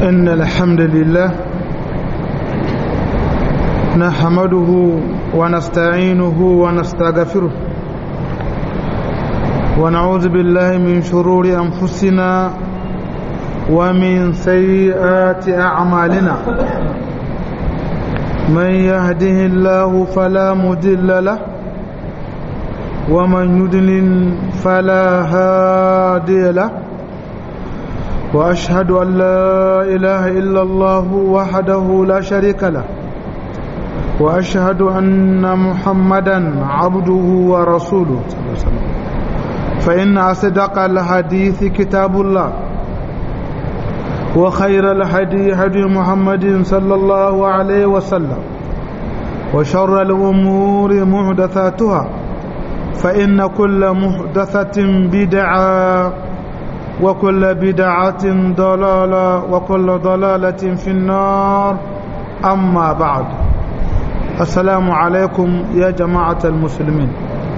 إن الحمد لله نحمده ونستعينه ونستغفره ونعوذ بالله من شرور أنفسنا ومن سيئات أعمالنا من يهده الله فلا مضل له ومن يضلل فلا هادي له واشهد ان لا اله الا الله وحده لا شريك له واشهد ان محمدا عبده ورسوله فان اصدق الحديث كتاب الله وخير الهدي هدي محمد صلى الله عليه وسلم وشر الامور محدثاتها فإن كل محدثة بدعة وكل بدعة ضلالة وكل ضلالة في النار أما بعد السلام عليكم يا جماعة المسلمين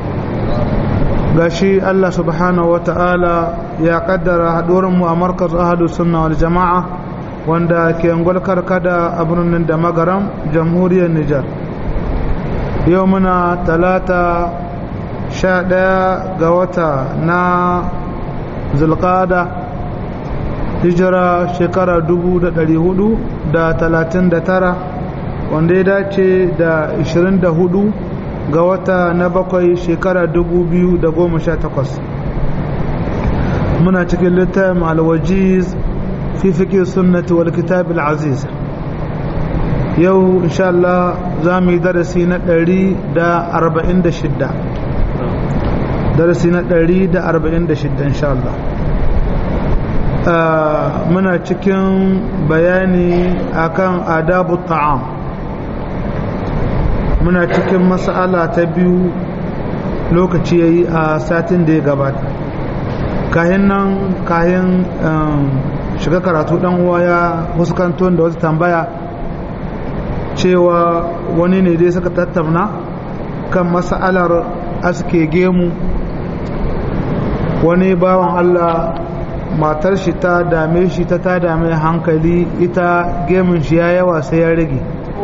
gashi Allah subhanahu wa ta'ala ya kaddara haɗuwarmu a markaz ahadu sunna wal jama'a wanda ke ngwalkar kada a birnin da magaram jamhuriyar Nijar yau muna talata sha ɗaya ga wata na zulƙada hijira shekara dubu da ɗari hudu da talatin da tara wanda ya dace da ishirin da hudu ga wata na bakwai shekara dubu biyu da goma sha takwas muna cikin littafin alwajiz fi fiƙe sunnati wal kitab aziz yau insha Allah za mu yi darasi na ɗari da arba'in da shidda darasi na 146 insha Allah muna cikin bayani akan adabu ta'am muna cikin mas'ala ta biyu lokaci yayi a satin da ya gabata kayan nan kayan shiga karatu dan uwa ya wasu kanton da wata tambaya cewa wani ne dai suka tattauna kan mas'alar aske gemu wani bawan Allah matar shi ta dame shi ta ta dame hankali ita gemun shi ya yawa sai ya rage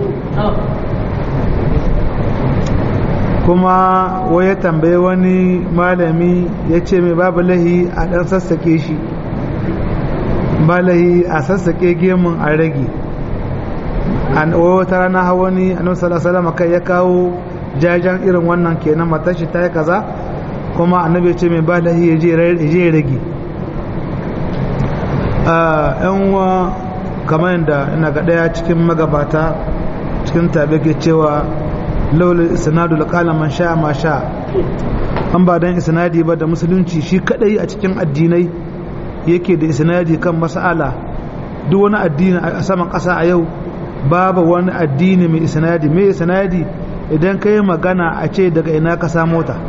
kuma waye tambaye wani malami ya ce mai babu lahi a ɗan sassake shi ba lahi a sassake gemun a rage an wata rana hawani annabi sallallahu alaihi wasallam kai ya kawo jajan irin wannan kenan matar shi ta yi kaza kuma annabi ce mai ba lahi ya je rage yan uwa kamar yadda ina ga daya cikin magabata cikin tabi ke cewa laulul isnadu laqala man sha ma sha an ba dan isnadi ba da musulunci shi kadai a cikin addinai yake da isnadi kan mas'ala duk wani addini a saman kasa a yau babu wani addini mai isnadi mai isnadi idan ka yi magana a ce daga ina ka samu ta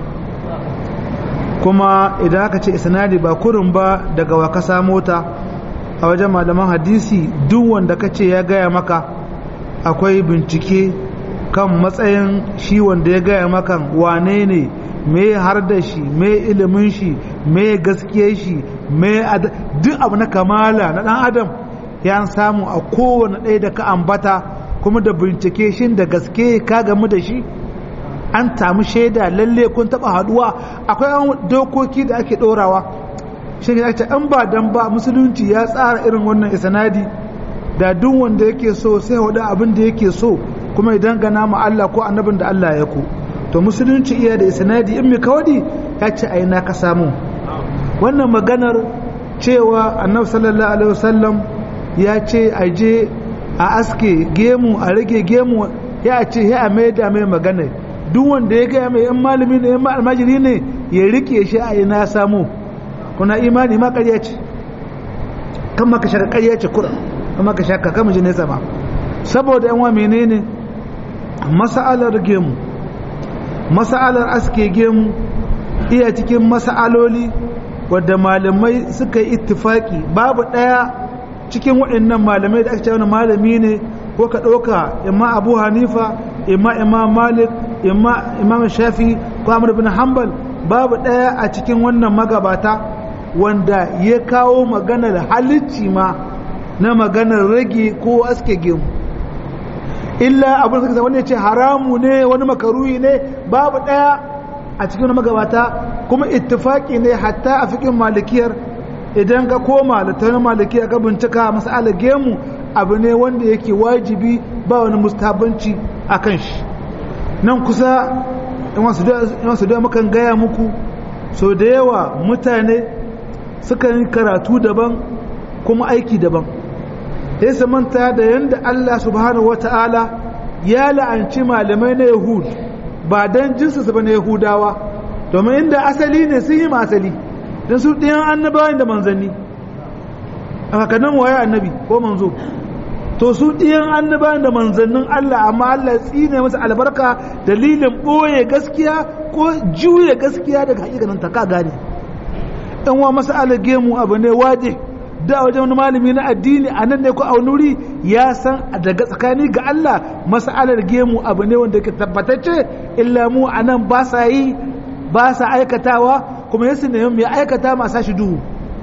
kuma idan aka ce isnadi ba kurin ba daga wa ka samu ta a wajen malaman hadisi duk wanda ka ce ya gaya maka akwai bincike kan matsayin shi wanda ya gaya maka wane ne me har da shi me ilimin shi me gaskiyar shi me duk abu na kamala na dan adam ya samu a kowane ɗaya da ka ambata kuma da bincike shin da gaske ka gamu da shi an tamu shaida lalle kun taba haduwa akwai an dokoki da ake dorawa shi ne ake an ba dan ba musulunci ya tsara irin wannan isnadi da duk wanda yake so sai wada abin da yake so kuma idan gana mu Allah ko annabin da Allah ya ku to musulunci iya da isnadi in mi kawadi ya ce ai na ka samu wannan maganar cewa annabi sallallahu alaihi wasallam ya ce aje a aske gemu a rage gemu ya ce ya mai da mai magana duk wanda ya gaya mai yan malami ne yan almajiri ne ya rike shi a ina samu kuna imani ma ƙarya ce kan maka shaka ƙarya ce kura kan maka shaka kan ji nesa ma saboda yan wa menene masa'alar gemu masa'alar aske gemu iya cikin masa'aloli wadda malamai suka yi ittifaki babu ɗaya cikin waɗannan malamai da aka ce wani malami ne ko ka ɗauka imma abu hanifa imma imam malik imma imam shafi ko amr bin hanbal babu ɗaya a cikin wannan magabata wanda ya kawo maganar halicci ma na maganar rage ko aske gemu illa abin suka wani ce haramu ne wani makaruhi ne babu daya a cikin magabata kuma ittifaki ne hatta a fikin malikiyar idan ka koma da ta malikiya ka bincika masala gemu abu ne wanda yake wajibi ba wani mustabanci a kan shi nan kusa in su da mukan gaya muku so da yawa mutane suka yi karatu daban kuma aiki daban ya su manta da yadda Allah subhanahu wata'ala ya la'anci malamai na yahud ba don jinsu ba na yahudawa domin inda asali ne sun yi asali don su ɗiyan annabawan da manzanni a hakanan waye annabi ko manzo to su ɗiyan annabawan da manzannin Allah amma Allah tsine masa albarka dalilin ɓoye gaskiya ko juye gaskiya daga hakikanin ta ka gane ɗan wa masa gemu abu ne waje da wajen wani malami na addini a nan ne ko a wuri ya san daga tsakani ga Allah mas'alar gemu abu ne wanda ke tabbatacce illa mu a nan ba sa yi ba sa aikatawa kuma yasu ne mai aikata masu shi duhu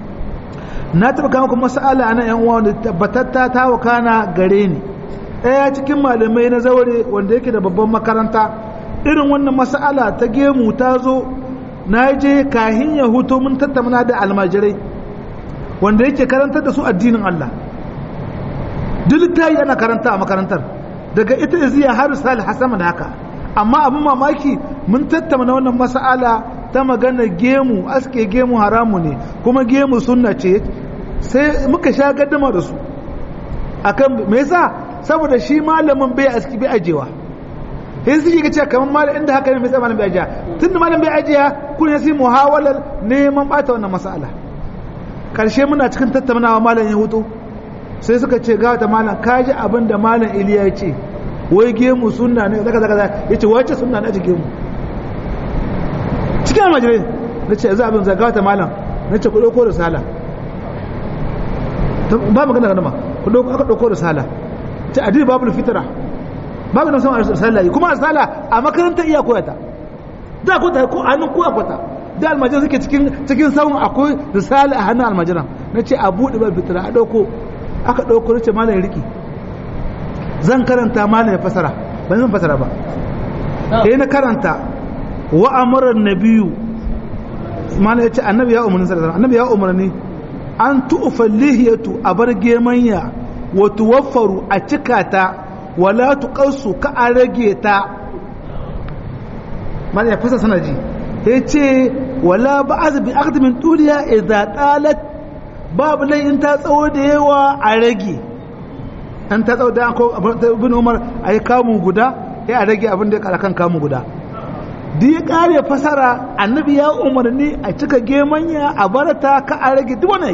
na taɓa kama kuma mas'ala a nan yan uwa wanda tabbatatta ta wakana gare ni ɗaya cikin malamai na zaure wanda yake da babban makaranta irin wannan mas'ala ta gemu ta zo na je kahin ya huto mun tattauna da almajirai wanda yake karantar da su addinin Allah duk ta yi ana karanta a makarantar daga ita iziya har salih hasama da haka amma abin mamaki mun tattauna wannan mas'ala ta magana gemu aske gemu haramu ne kuma gemu sunna ce sai muka sha gaddama da su akan me yasa saboda shi malamin bai aski bai ajewa sai su ga cewa kamar malam inda haka ne mai malam bai ajiya tunda malam bai ajiya kun ya sai muhawalar neman bata wannan mas'ala karshe muna cikin tattaunawa malam ya hutu sai suka ce ga ta malam kaji abin da malam iliya ya ce wai gemu sunna ne zaka zaka ya ce wace sunna ne a gemu cikin almajirai na ce za abin zagawa ta malam na ce ku ɗauko da sala ba magana ga nama ku ɗauko aka ɗauko da sala ta adini babu fitara babu na sama sala kuma a sala a makarantar iya koyata da ko ta ko hannun ko akwata da almajiran suke cikin cikin sawun akwai risala a hannun almajiran na ce a buɗe ba fitara a ɗauko aka ɗauko na ce malam ya riƙe zan karanta malam ya fasara ba zan fasara ba sai na karanta wa amara nabiyu mana yace annabi ya umarni sallallahu annabi ya umarni an tu'fa lihiyatu a bar gemanya wa tuwaffaru a cika ta wala tuqassu ka a rage ta mana ya fasa sanaji yace wala ba'az bi aqd min tuliya idza talat babu lai in ta tsawo da yawa a rage an ta tsawo da ko ibn umar ayi kamun guda sai a rage abin da ya kara kan kamun guda da ya kare fasara annabi ya umarni a cika gemanya a barata ka a rage duk wani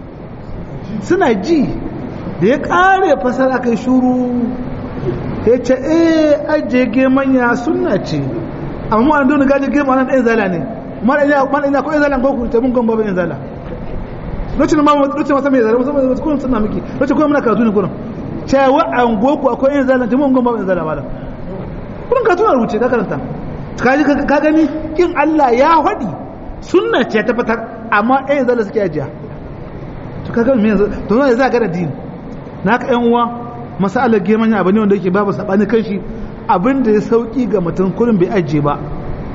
suna ji da ya kare fasara kai shuru ya ce eh ajiye gemanya suna ce amma wani dole gaji gema nan ɗaya zala ne mana ina ko ɗaya zala ko ku ta mun gamba ba ɗaya zala lokacin ma lokacin wata mai zala musamman wasu kullum suna miki lokacin kuma muna karatu ne kullum cewa an goku akwai ɗaya zala ta mun gamba ba ɗaya zala malam kullum karatu na rubuce ka karanta kaji ka gani kin Allah ya faɗi sunna ce ta fitar amma ɗaya zalla suke ajiya to kaga me yanzu to zai za ga da din naka ƴan uwa masalar geman abu ne wanda yake babu sabani kanshi abin da ya sauki ga mutum kullum bai ajiye ba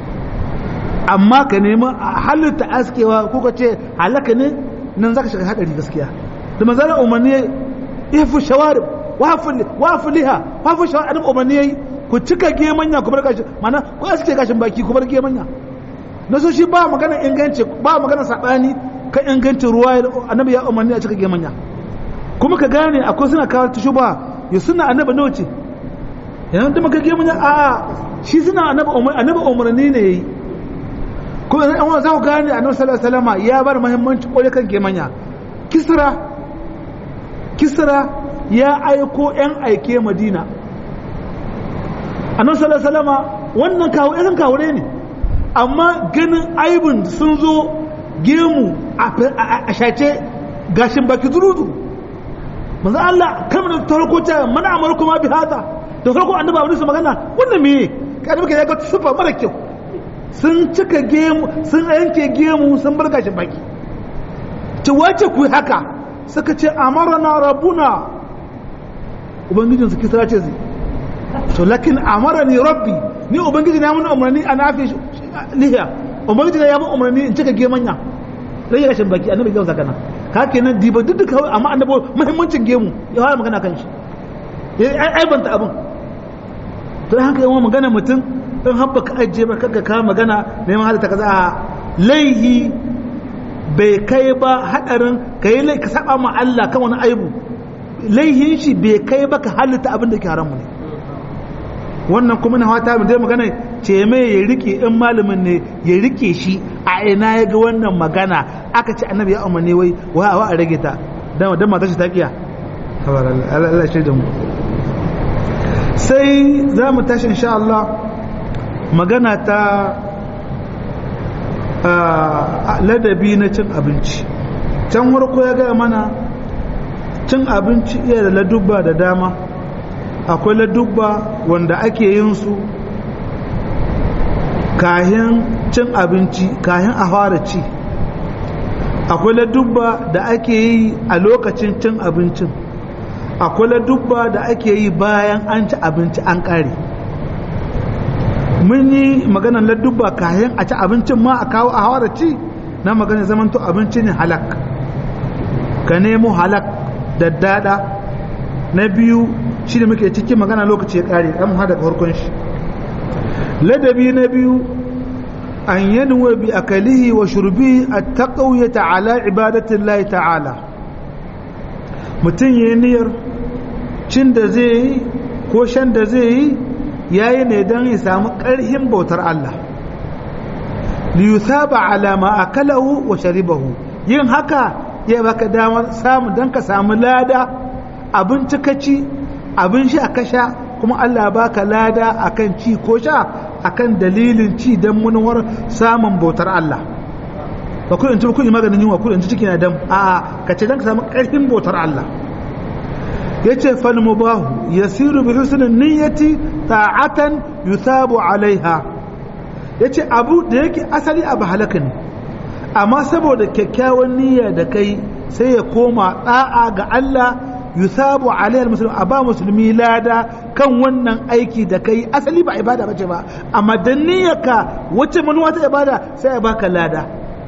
amma ka nemi halitta askewa ko ka ce halaka ne nan zaka shiga hadari gaskiya da manzara umarni ya fi shawarib wafu liha wafu shawarib umarni yayi ku cika gemanya ku bar gashi mana ku aske gashin baki ku bar gemanya na so shi ba magana inganci ba magana sabani kan ingancin ruwa annabi ya umarni a cika gemanya kuma ka gane akwai suna kawo ta shuba ya suna annabi nawa ce yanzu da maka gemanya a shi suna annabi annabi umarni ne yayi kuma an wani za ku gane annabi sallallahu alaihi wasallam ya bar muhimmanci kwarai kan gemanya kisra kisra ya aiko yan aike madina annabi sallallahu alaihi wasallam wannan kawo irin kawure ne amma ganin aibin sun zo gemu a shace gashin baki zurudu manzo Allah kamar da farko ta mana amar kuma bi hada da farko annabi abin su magana wannan me kada muka yaga sufa mara kyau sun cika gemu sun yanke gemu sun bar gashin baki ci wace ku haka suka ce amarna rabbuna ubangijin su kisra ce to lakin amarani rabbi ni ubangiji na mun umarni a nafi lihiya ubangiji ya mun umarni in cika gemanya rage rashin baki annabi gausa kana ka kenan diba duk duka amma annabi muhimmancin gemu ya fara magana kan shi ya aibanta abin to haka yawan magana mutum in habba ka ajiye ba kaga ka magana neman halitta kaza a laihi bai kai ba hadarin ka yi ka saba ma Allah kan wani aibu laihin shi bai kai ba ka halitta abin da ke haramu ne wannan kuma na fata mu dai magana ce mai ya rike in malamin ne ya rike shi a ina ya ga wannan magana aka ce annabi ya umarni wai wa a rage ta dan dan matar shi ta kiya Allah shi da mu sai za mu tashi insha Allah magana ta ladabi na cin abinci can warko ya gaya mana cin abinci iya da ladubba da dama akwai ladubba wanda ake yin su kahin cin abinci kahin a fara ci akwai ladubba da ake yi a lokacin cin abincin akwai ladubba da ake yi bayan an ci abinci an ƙare mun yi maganar ladubba kayan a ci abincin ma a kawo a hawara ci na maganar zamanto abinci ne halak ka nemo halak da dada na biyu shi da muke cikin magana lokaci ya ƙare an hada farkon shi ladabi na biyu an yanwa bi akalihi wa shurbi a taƙauyata ala ibadatin ta'ala mutum ya niyyar cin da zai yi ko shan da zai yi ya yi ne don ya samu ƙarhin bautar Allah liyusaba alama a kalahu wa sharibahu yin haka ya baka damar samu don ka samu lada abinci ka ci abin sha ka sha kuma Allah baka lada akan ci ko sha akan dalilin ci don munuwar samun bautar Allah ba kudin ci kudin maganin yunwa kudin ci ciki na dam a ka ce don ka samu ƙarfin bautar Allah ya ce falmubahu ya siru bi husnin niyyati ta'atan yusabu alaiha ya ce abu da yake asali abu halaka ne amma saboda kyakkyawan niyya da kai sai ya koma da'a ga Allah yusabu alaiha musulmi a ba musulmi lada kan wannan aiki da kai asali ba ibada bace ba amma da niyyarka wacce manuwa ta ibada sai ya baka lada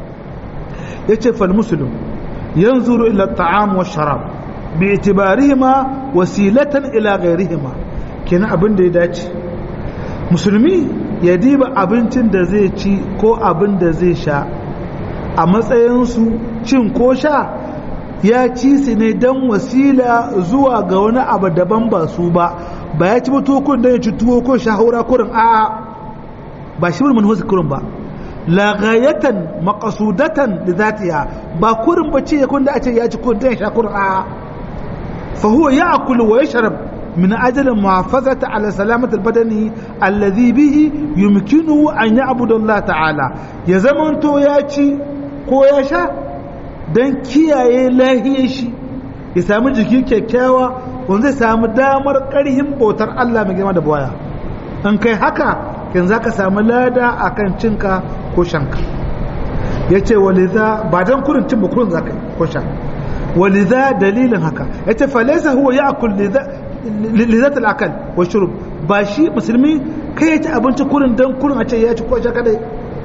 ya ce fal muslim yanzuru ila ta'am wa sharab باعتبارهما وسيلة إلى غيرهما كنا abin da ya dace musulmi ya diba abincin da zai ci ko abin da zai sha a matsayinsu cin ko sha ya ci su ne don wasila zuwa ga wani abu daban ba su ba ba ya ci mutukun don ya ci tuwo ko shahura kurin a ba shi mun hosu kurin ba lagayatan makasudatan da zatiya ba kurin ba ce ya kun da a ce ya ci kun don ya sha kurin a فهو يأكل ويشرب من أجل المحافظة على سلامة البدن الذي به يمكنه أن يعبد الله تعالى يزمن تو ياتي ko ya sha don kiyaye lahiyar shi ya samu jiki kyakkyawa wanda zai samu damar ƙarhin bautar Allah mai girma da baya in kai haka kin za ka samu lada a kan cinka ko shanka ya ce waliza ba don kurin cin ba kurin za ka ko sha ولذا دليل هكا yace falaysa huwa ya'kul lidhat al-akal wa shurb ba shi musulmi kai yace abinci kurin dan kurin a ce ya ci ko sha kadai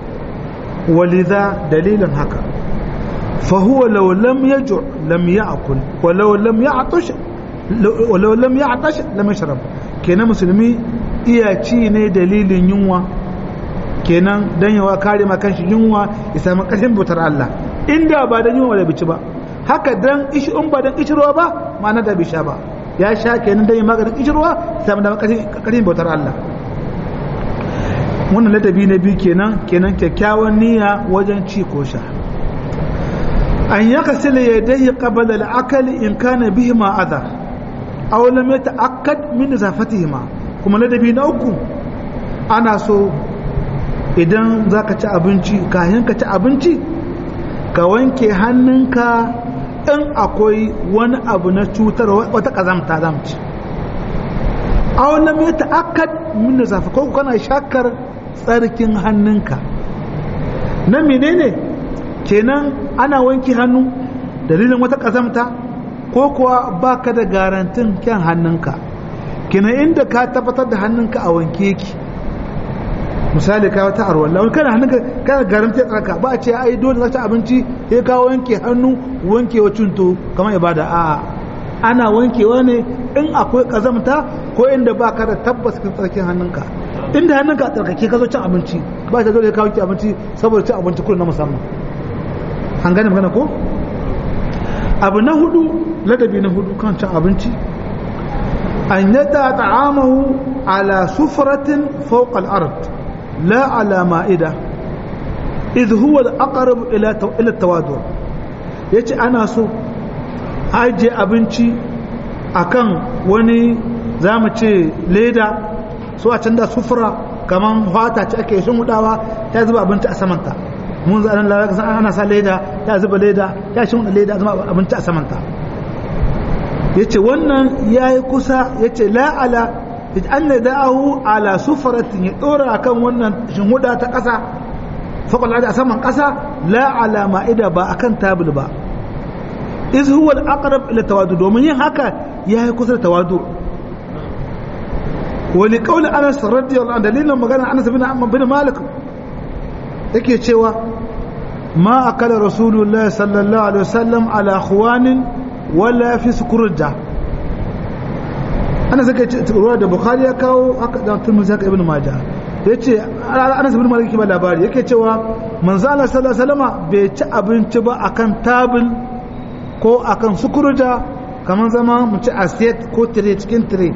ولذا دليل هكا فهو لو لم يجع لم يأكل ولو لم يعطش ولو لم يعطش لم يشرب kenan musulmi iya ci ne dalilin yunwa kenan dan yawa kare ma kanshi yunwa ya samu ƙarfin bautar Allah inda ba dan yunwa da bici ba haka dan ishi in ba dan ishirwa ba ma'ana da bai sha ba ya sha kenan dan maganin ishirwa samu da ƙarfin bautar Allah wannan ladabi na biyu kenan kenan kyakkyawan niyya wajen ci ko sha an yaka sila ya dai qabala al-akal in kana bihima adha aw lam yata'akkad min zafatihima kuma ladabi na uku ana so idan zaka ci abinci kayan ka ci abinci ka wanke hannunka in akwai wani abu na cutar wata kazamta zamci aw lam yata'akkad min zafa ko kana shakar tsarkin hannunka na menene kenan ana wanke hannu dalilin wata kazamta ko kuwa ba ka da garantin kyan hannunka kina inda ka tabbatar da hannunka a wanke ki misali ka wata arwalla wani kana hannunka kana garanti ya tsarka ba a ce ai dole za ta abinci ya kawo wanke hannu wanke wa cunto kamar ibada a ana wankewa ne in akwai kazamta ko inda ba ka da tabbas kan tsarkin hannunka inda hannunka a tsarkake ka zo cin abinci ba ta dole ka wanke abinci saboda cin abinci kullum na musamman an gane magana ko abu na hudu ladabi na hudu kan cin abinci an yada ta'amahu ala sufratin fawqa al-ard la ala ma'ida idh huwa al-aqrab ila ila tawadu yace ana so aje abinci akan wani zamu ce leda so a canza sufura kaman fata ce ake shin hudawa ta zuba abinci a samanta mun za nan lalaka san ana sa leda ya zuba leda ya shin leda zuba abinci a samanta yace wannan yayi kusa yace la ala an da'ahu ala sufratin ya dora akan wannan shin huda ta kasa faqal a saman kasa la ala ma'ida ba akan tabul ba iz huwa al-aqrab ila tawadu domin yin haka yayi kusa da tawadu wali kauli anas radiyallahu anhu dalilin magana anas bin amman bin malik yake cewa ma akala rasulullahi sallallahu alaihi wasallam ala khwanin wala fi sukurja anas yake ruwa da bukhari ya kawo haka da turmuzi haka ibn majah yace anas bin malik ba labari yake cewa manzo Allah sallallahu alaihi wasallam bai ci abinci ba akan tabul ko akan sukurja kamar zama mu ci aset ko tire cikin tire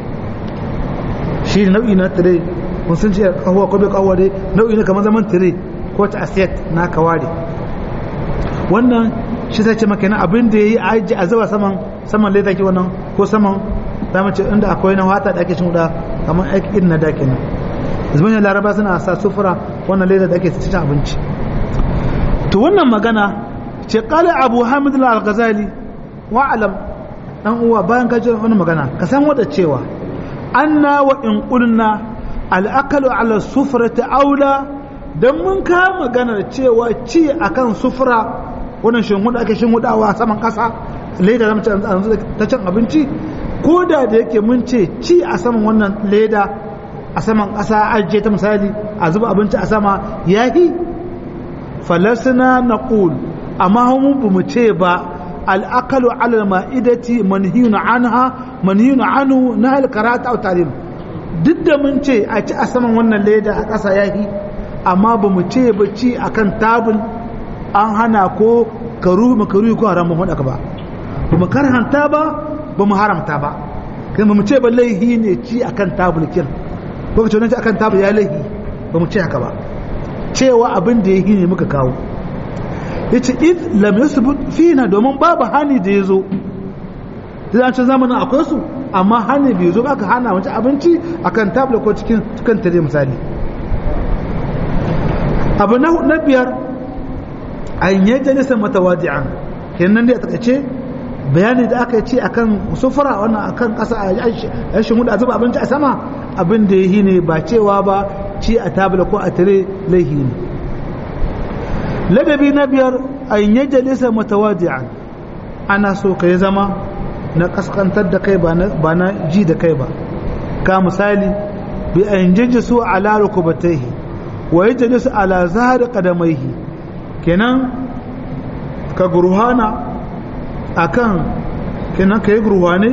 shi nau'i na tire mun sun ce kahuwa ko bai kahuwa dai nau'i na kamar zaman tire ko ta asiyat na kaware wannan shi sai ce maka na abin da yayi aji a zuba saman saman leda ki wannan ko saman zamu ce inda akwai na wata da ake cin da kamar aiki irin na da kenan zuban laraba suna sa sufura wannan leda da ake cin abinci to wannan magana ce qala abu hamid al-ghazali wa alam dan uwa bayan ka ji wannan magana ka san wata cewa anna wa in qulna al-akalu ala sufrati aula dan mun ka maganar cewa ci akan sufra wannan shinhuda ake shinhudawa saman kasa leda zamu ci ta cin abinci ko da da yake mun ce ci a saman wannan leda a saman kasa ajiye ta misali a zuba abinci a sama yahi falasna naqul amma mu bamu ce ba al-akalu ala al-ma'idati manhiyun anha manhiyun anhu na al-karata aw talim duk da mun ce a ci a saman wannan leda a ƙasa yahi amma ba mu ce ba ci akan tabul an hana ko karu makaru ko haram ba faɗa ba ba mu karhanta ba ba mu haramta ba kai ba mu ce ba laihi ne ci akan tabul kin ko ka ce wannan ci akan tabul ya laihi ba mu ce haka ba cewa abin da yahi ne muka kawo yace id lam yasbut fina domin babu hani da yazo da an ce zamanin akwai su amma hani bai zo ba ka hana mace abinci akan tabla ko cikin cikin tare misali abu na biyar an yi jalisa matawadi'an kenan da ya takaice bayani da aka ce akan sufura wannan akan kasa a yashin hudu a zuba abinci a sama abin da ya ne ba cewa ba ci a tabla ko a tare laihi ne ladabi na biyar an yi jalisa matawadi'an ana so ka yi zama na kaskantar da kai ba na ji da kai ba ka misali bi an jinji su ala rukubataihi wa yajli su ala zahari qadamaihi kenan ka gurhana akan kenan ka yi gurhane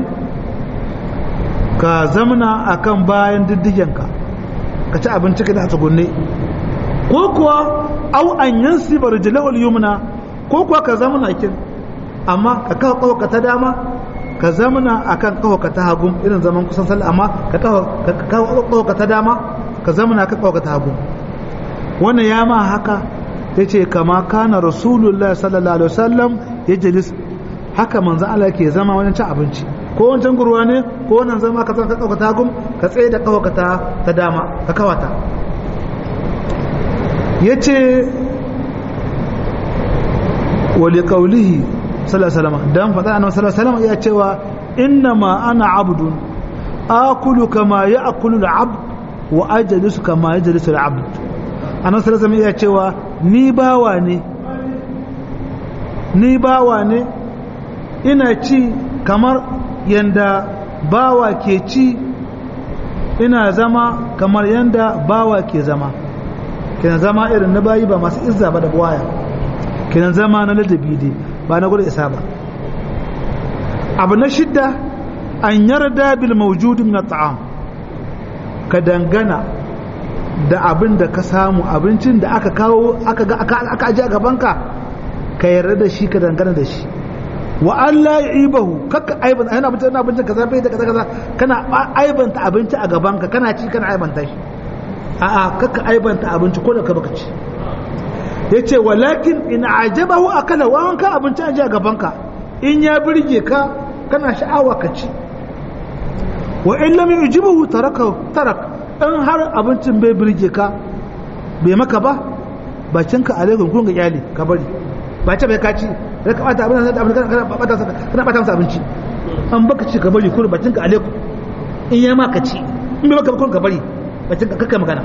ka zamna akan bayan diddigenka ka ci abinci ka da tsugunne ko kuwa au an yansi barjilahul yumna ko kuwa ka zamna kin amma ka kawo ka ta dama ka zamana akan kawaka ta hagu irin zaman kusan sallah amma ka kawo ka ta dama ka zamana ka kawo ka ta hagu wannan ya ma haka ya ce kama kana rasulullah sallallahu alaihi wasallam ya jalis haka manzan Allah ke zama wajen cin abinci ko wancan gurwa ne ko wannan zama ka zama ka kawo ta hagu ka tsaye da kawo ka ta dama ka kawata ya ce wali kaulihi sallallahu dan faɗa annabi sallallahu alaihi wasallam ya cewa inna ma ana abdun akulu kama ya'kulu al-abd wa ajlisu kama yajlisu al-abd annabi sallallahu alaihi ya cewa ni bawa ne ni bawa ne ina ci kamar yanda bawa ke ci ina zama kamar yanda bawa ke zama kenan zama irin na bayi ba masu izza ba da buwaya kenan zama na ladabi dai ba na gudu isa ba abu na shidda an yarda bil mawjudi min at'am ka dangana da abin da ka samu abincin da aka kawo aka ga aka aka aje a gabanka ka yarda da shi ka dangana da shi wa an la yibahu kakka aiban ana abincin ana abincin kaza bai da kaza kaza kana aibanta abinci a gabanka kana ci kana aibanta shi a'a kakka aibanta abinci ko da ka baka ci yace walakin in ajabahu akala wa an ka abinci aje a gabanka in ya birge ka kana sha'awa ka ci wa in lam yujibuhu taraka tarak in har abincin bai birge ka bai maka ba bakinka alaikum kun ga iyali ka bari ba ce bai ka ci da ka bata abin da abin kana bata kana bata masa abinci an baka ci ka bari kun bakinka alaikum in ya maka ci in bai maka kun ka bari bakinka kakkai magana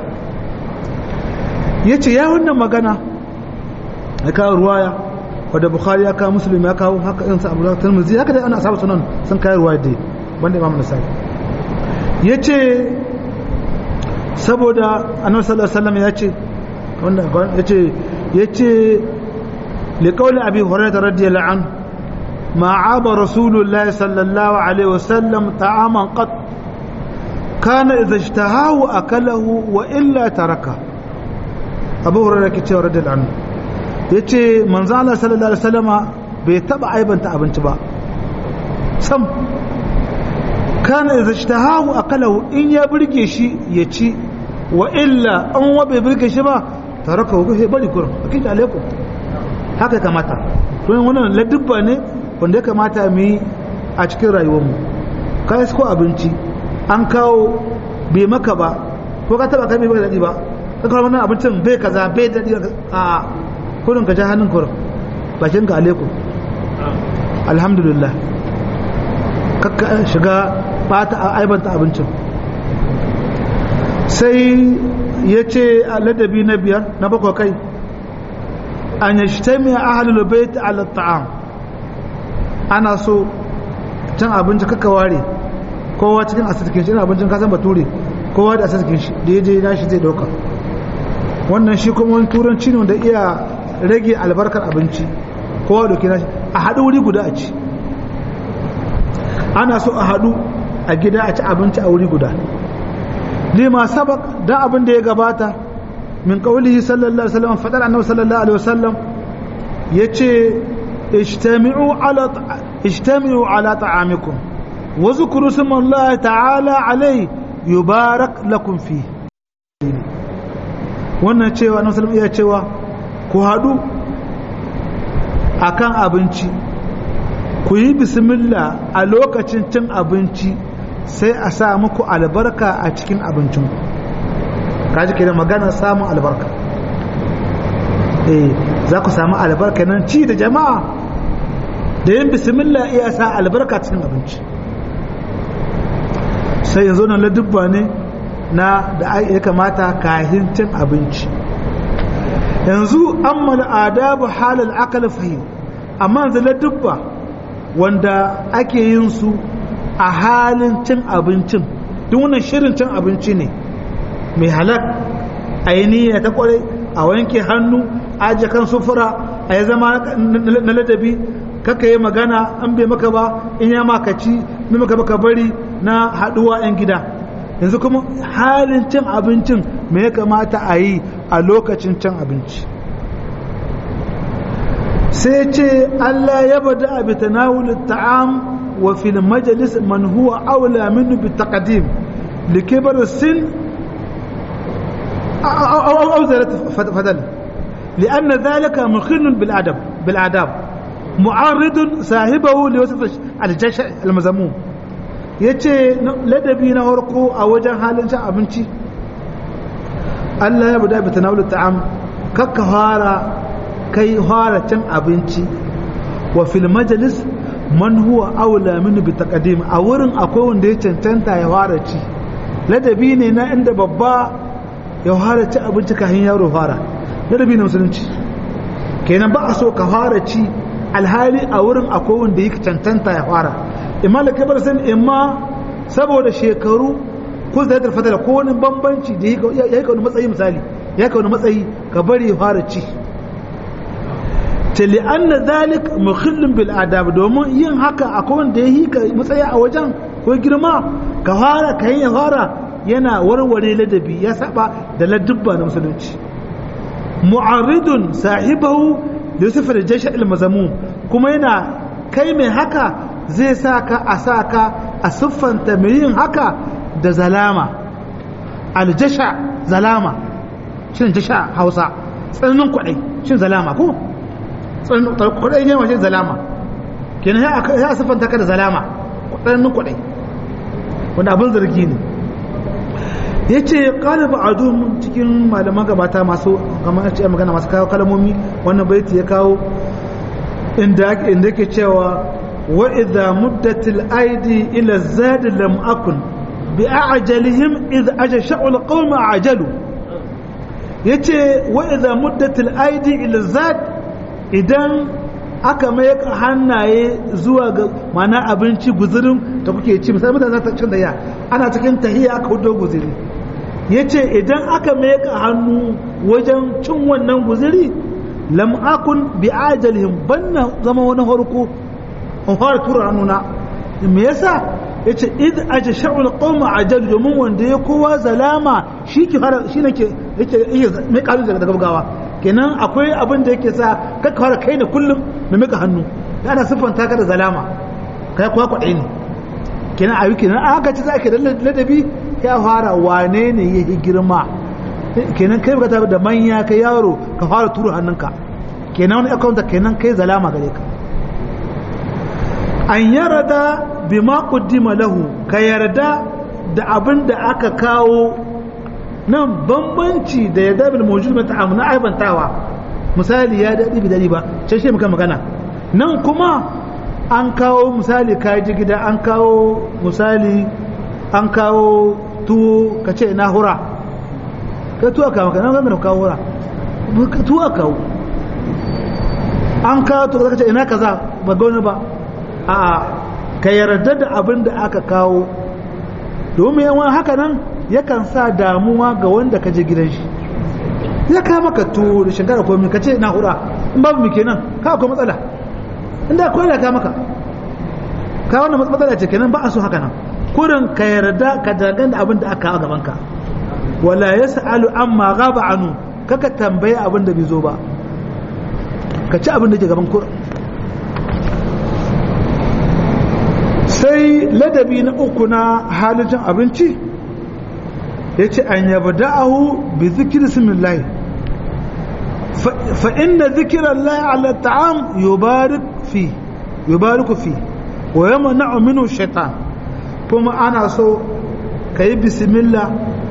yace ya wannan magana ya kawo ruwaya wadda bukhari ya kawo muslim ya kawo haka irin sa abu da tirmidhi haka dai ana asabu sunan sun kai ruwaya dai banda imam nasai yace saboda annabi sallallahu alaihi wasallam yace wanda yace yace li qawli abi hurairah radiyallahu anhu ما عاب رسول الله صلى الله عليه وسلم طعاما قط كان إذا اشتهاه أكله وإلا تركه أبو هريرة كتير رضي الله عنه ya ce manzana sallallahu alaihi wasallama bai taba aibanta abinci ba sam kana idza ishtahahu akalahu in ya burge shi ya ci wa illa an wa bai burge shi ba taraka ko sai bari kurum akin alaikum haka kamata don wannan ladubba ne wanda ya kamata mu yi a cikin rayuwar mu kai ko abinci an kawo bai maka ba ko ka taba kai bai maka dadi ba ka kawo wannan abincin bai kaza bai dadi a kurin ka ja hannun kurin bakin ka alaikum alhamdulillah kakka shiga bata aibanta abincin sai ya ce a ladabi na biyar na bakwai kai an ya shi taimi a ahalul bait ala ta'am ana so cin abinci kakka ware kowa cikin asirkin shi ina abincin kasan bature kowa da asirkin shi da ya je na shi zai dauka wannan shi kuma wani turanci ne wanda iya rage albarkar abinci kowa doki nashi a haɗu wuri guda a ci ana so a haɗu a gida a ci abinci a wuri guda lima sabak dan abin da ya gabata min qaulihi sallallahu alaihi wasallam fadar annabi sallallahu alaihi wasallam yace ijtami'u ala ijtami'u ala ta'amikum wa zkuru smallahi ta'ala alai yubarak lakum fi wannan cewa annabi sallallahu alaihi cewa ku haɗu a kan abinci ku yi bismillah a lokacin cin abinci sai a sa muku albarka a cikin abincinku kaji ke da magana samun albarka eh za ku samu albarka nan ci da jama'a da yin bismillah iya sa albarka cikin abinci sai yanzu nan ladubba ne na da ya kamata kahin cin abinci yanzu ammal adabu halal akal fahim amma yanzu ladubba wanda ake yin su a halin cin abincin duk wannan shirin cin abinci ne mai halak a yi niyya ta kwarai a wanke hannu aje kan sufura a yi zama na ladabi kaka yi magana an bai maka ba in ya makaci mai maka baka bari na haduwa 'yan gida yanzu kuma halin cin abincin me ya kamata a yi a lokacin cin abinci sai ce Allah ya bada abi tanawul ta'am wa fil majlis man huwa awla minhu bi taqdim li kibar sin aw aw zarat fadal لأن ذلك مخل بالأدب بالآداب معارض صاحبه لوصف الجشع المذموم yace ladabi na harko a wajen halin cin abinci Allah ya bada bi tanawul ta'am kakka fara kai fara cin abinci wa fil majlis man huwa aula minhu bi taqdim a wurin akwai wanda ya cancanta ya fara ci ladabi ne na inda babba ya fara ci abinci kafin yaro fara ladabi na musulunci kenan ba a so ka fara ci alhali a wurin akwai wanda yake cancanta ya fara imma da kabar san imma saboda shekaru ko zai da fadala ko wani bambanci da ya yi wani matsayi misali ya ka wani matsayi ka bari ya fara ci tali anna zalik mukhillin bil adab domin yin haka akwai wanda ya yi ka matsayi a wajen ko girma ka fara ka ya fara yana warware ladabi ya saba da ladubba na musulunci mu'arridun sahibahu da yusuf da jasha ilmazamu kuma yana kai mai haka zai sa ka a sa ka a siffanta mai yin haka da zalama aljasha zalama shin jasha hausa tsananin kwaɗai shin zalama ko tsananin kwaɗai ne wajen zalama kenan ya siffanta ka da zalama tsananin kwaɗai wanda abin zargi ne ya ce ƙalibu a cikin malaman gabata masu magana masu kawo kalmomi wannan baiti ya kawo inda yake cewa wa idha muddatil aidi ila zadi lam akun bi a'jalihim idh ajasha'u alqawm ajalu yace wa idha muddatil aidi ila zad idan aka mai hannaye zuwa ga mana abinci guzurin da kuke ci misali mutane za ta cin da ya ana cikin tahiya aka hudo guzuri ya ce idan aka meka hannu wajen cin wannan guziri lam akun bi ajalihim banna zama wani harko in fara tura hannuna me yasa ya ce id aje sha'ul qawma ajal domin wanda ya kowa zalama shi ke fara shi ne ke yake mai kalu daga gaggawa kenan akwai abin da yake sa ka fara kai ne kullum mai mika hannu ana siffanta ka da zalama kai kuwa kwaɗai ne kenan a yi kenan aka ci za ka da ladabi ya fara wane ne ya yi girma kenan kai bukata da manya ka yaro ka fara turu hannunka kenan wani akawunta kenan kai zalama gare ka an yarda bi ma kuddima lahu ka yarda da abin da aka kawo nan bambanci da yarda bil mawjud mata amna aibantawa misali ya dadi bi dadi ba sai shi muka magana nan kuma an kawo misali kaji gida an kawo misali an kawo tuwo ka ce na hura ka tuwa kawo ka nan zama kawo hura tuwa kawo an kawo tuwa ka ce ina kaza ba gani ba a ka yarda da abin da aka kawo domin yawan haka nan yakan sa damuwa ga wanda ka je gidan shi ya kama ka tuwo da shinkara komi ka ce na hura in babu mu kenan ka akwai matsala inda akwai da ka maka ka wannan matsala ce kenan ba a so haka nan kurin ka yarda ka dagan da abin da aka a gabanka wala ya sa'alu amma gaba anu kaka tambaye abin da bai zo ba ka ci abin da ke gaban kurin sai ladabi na uku na halin abinci ya ce an yaba da'ahu bi zikir simillahi fa inna zikiran lahi ala ta'am yubarik fi yubariku fi wa yamma na'u shaitan kuma ana so ka yi bismillah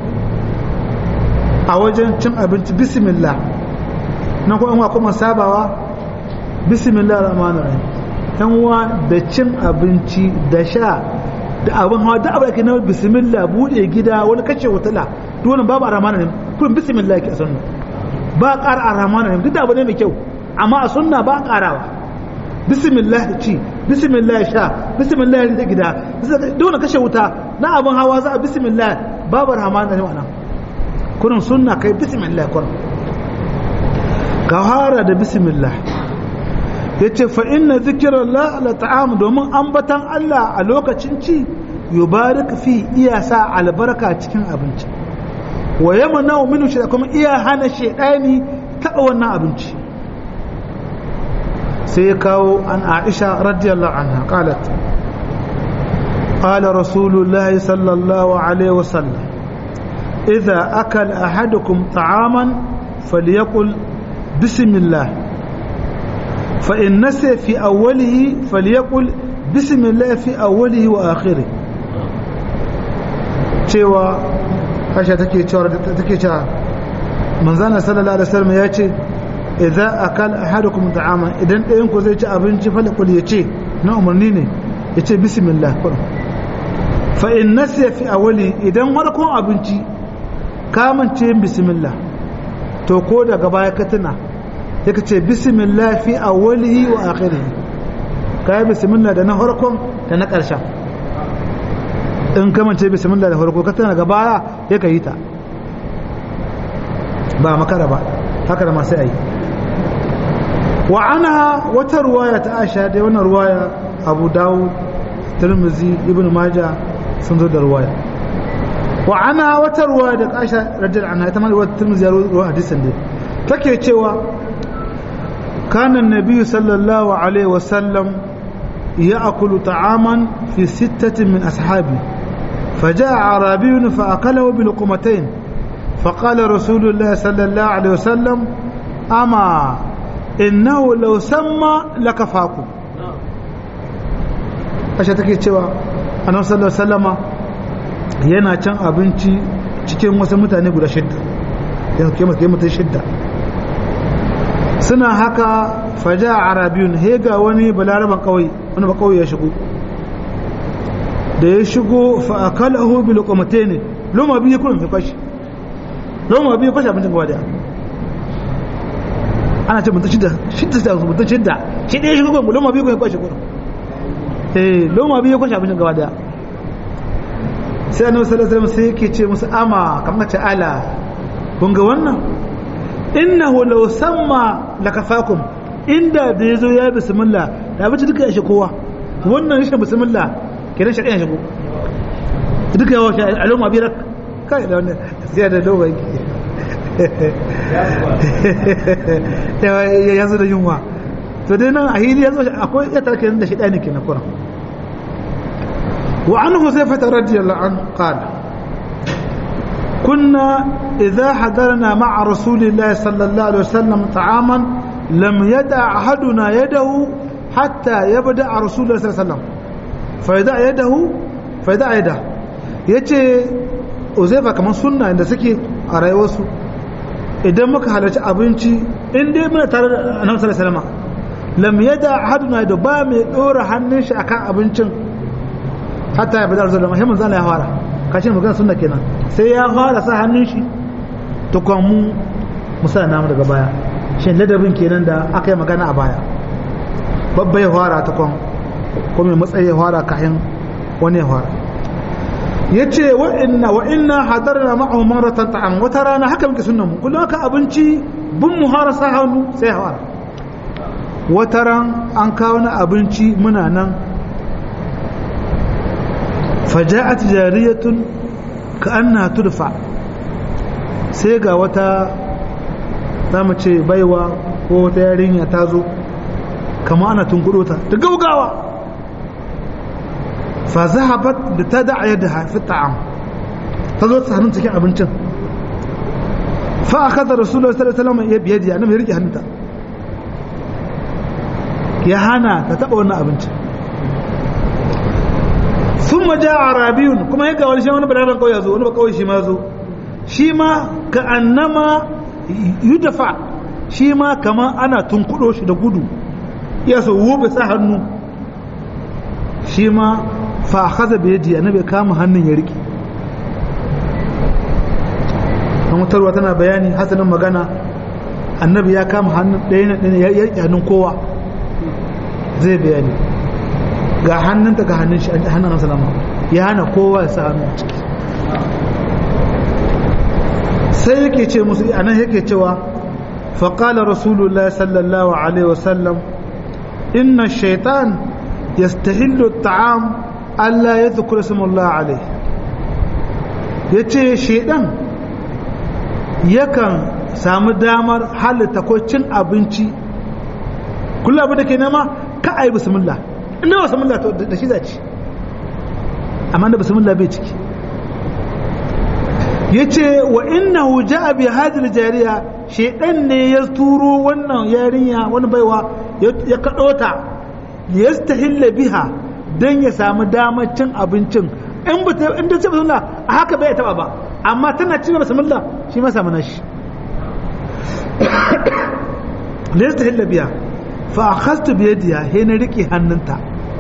a wajen cin abinci bismillah nan kuma kuma sabawa bismillah rahmanu rahim yan uwa da cin abinci da sha da abin hawa da abin da ke na bismillah bude gida wani kace wutala duk wani babu rahmanu rahim kuma bismillah ke a sunna ba ƙara a rahmanu rahim duk da abu ne mai kyau amma a sunna ba ƙarawa bismillah ci bismillah sha bismillah da gida dole kashe wuta na abin hawa za a bismillah babu rahman da wannan kurin sunna kai bismillah kurin ka fara da bismillah yace fa inna zikrallah la ta'am domin ambatan Allah a lokacin ci yubarik fi iya sa albarka cikin abinci wa yamna minhu shi kuma iya hana shedani taba wannan abinci sai kawo an aisha radiyallahu anha qalat qala rasulullah sallallahu alaihi wasallam idza akala ahadukum ta'aman falyaqul bismillah fa in nasiya fi awwalihi falyaqul bismillah fi awwalihi wa akhirih cewa Aisha take cewa take cewa manzana sallallahu alaihi wasallam ya ce idza akal ahadukum ta'ama idan ɗayan ku zai ci abinci falakul ya ce na umarni ne ya ce bismillah kurum fa in nasiya fi awali idan farkon abinci ka mance bismillah to ko daga baya ka tuna yake ce bismillah fi awwalihi wa akhirihi kai bismillah da na farkon da na ƙarshen in kamance bismillah da farko ka tana ga baya ya ka yi ta ba makara ba haka da masu ayi wa ana wata ruwaya ta aisha da wannan ruwaya abu dawud tirmizi ibn maja sun zo da ruwaya wa ana wata ruwaya da aisha radiyallahu anha ita ma ruwaya tirmizi ya ruwa hadisin da take cewa kana annabi sallallahu alaihi wasallam يأكل طعاما في ستة من أصحابه فجاء أعرابي فأكله بلقمتين فقال رسول الله صلى الله عليه وسلم أما إنه لو سمى لكفاكم ashe take cewa annabi sallallahu alaihi wasallama yana can abinci cikin wasu mutane guda shidda yana kai masa mutum shidda suna haka faja arabiyun he ga wani balaraban kawai wani ba kawai ya shigo da ya shigo fa akalahu bi luqmatayn loma biyu kun fi kwashi loma biyu kwashi abincin gaba daya ana ce mutum shidda shidda da mutum shidda shi ɗaya shigo kun loma biyu kun kwashi kun eh loma biyu kwashi abincin gaba daya sai annabi sallallahu alaihi wasallam sai yake ce musu ama kamar ce ala kun ga wannan innahu law samma lakafakum inda da yazo ya bismillah da bace duka ya shi kowa wannan rashin bismillah kenan shi ya shigo duka yawa shi al'umma bi rak kai da wannan sai da dogon ya yanzu da yunwa to dai nan a hili yanzu akwai ya tarke da shi ɗani kenan kuran wa an huzaifata radiyallahu an qala كنا إذا حضرنا مع رسول الله صلى الله عليه وسلم طعاما لم يدع أحدنا يده حتى يبدأ رسول الله صلى الله عليه وسلم فيدع يده فيدع يده yace uzaifa kamar sunna inda suke a rayuwarsu idan muka halarci abinci in dai muna tare da annabi sallallahu alaihi wasallam lam yada ahaduna da ba mai dora hannun shi akan abincin hatta ya bada rasulullah muhammad sallallahu alaihi wasallam kashin magana sunna kenan sai ya fara sa hannun shi to kuma mu musa namu daga baya shin ladabin kenan da aka yi magana a baya babba ya fara ta kwan ko mai matsayi ya fara kayan wani ya fara ya ce wa inna wa inna hadarna ma'ahu maratan ta'am wata rana haka muke sunnan mu kullum aka abinci bin mu fara sa hannu sai ya fara wata ran an kawo na abinci muna nan فجاءت جارية كأنها تدفع سيغا وتا ce baiwa ko wata yarinya ta zo kama ana tunkudo ta da gaugawa fa zahabat da ta da'a yadda fi ta'am ta zo ta hannun cikin abincin fa akada rasulullahi sallallahu alaihi wasallam ya biyadi annabi ya rike hannunta ya hana ta taba wannan abincin sun maja a rabiyun kuma ya ga wani shi wani balaran kawai ya zo wani ba kawai shi ma zo shi ma ka annama yudafa shi ma kama ana tunkudo shi da gudu ya so wobe sa hannu shi ma fa haza bai yadi annabi kama hannun ya rike an wutarwa tana bayani hasanin magana annabi ya kama hannun ɗaya na ɗaya ya rike hannun kowa zai bayani ga hannunta ga hannun shi hannun nan salama ya hana kowa ya sa hannu ciki sai yake ce musu a nan yake cewa faƙala rasulullah sallallahu alaihi wasallam inna shaitan yastahillu ta'am Allah ya zukura samullah alaihi ya ce shaidan yakan samu damar halitta ko cin abinci kullum abin da ke nema ka a yi bismillah inda ba bismillah da shi zaci amma da bismillah bai ciki yace wa innahu ja'a bi hadhihi jariya shedan ne ya turo wannan yarinya wani baiwa ya kado ta yastahilla biha dan ya samu damar cin abincin in ba ta in ta ce bismillah a haka bai taba ba amma tana cin bismillah shi ma samu nashi yastahilla biha fa akhadtu bi yadiha he na rike hannunta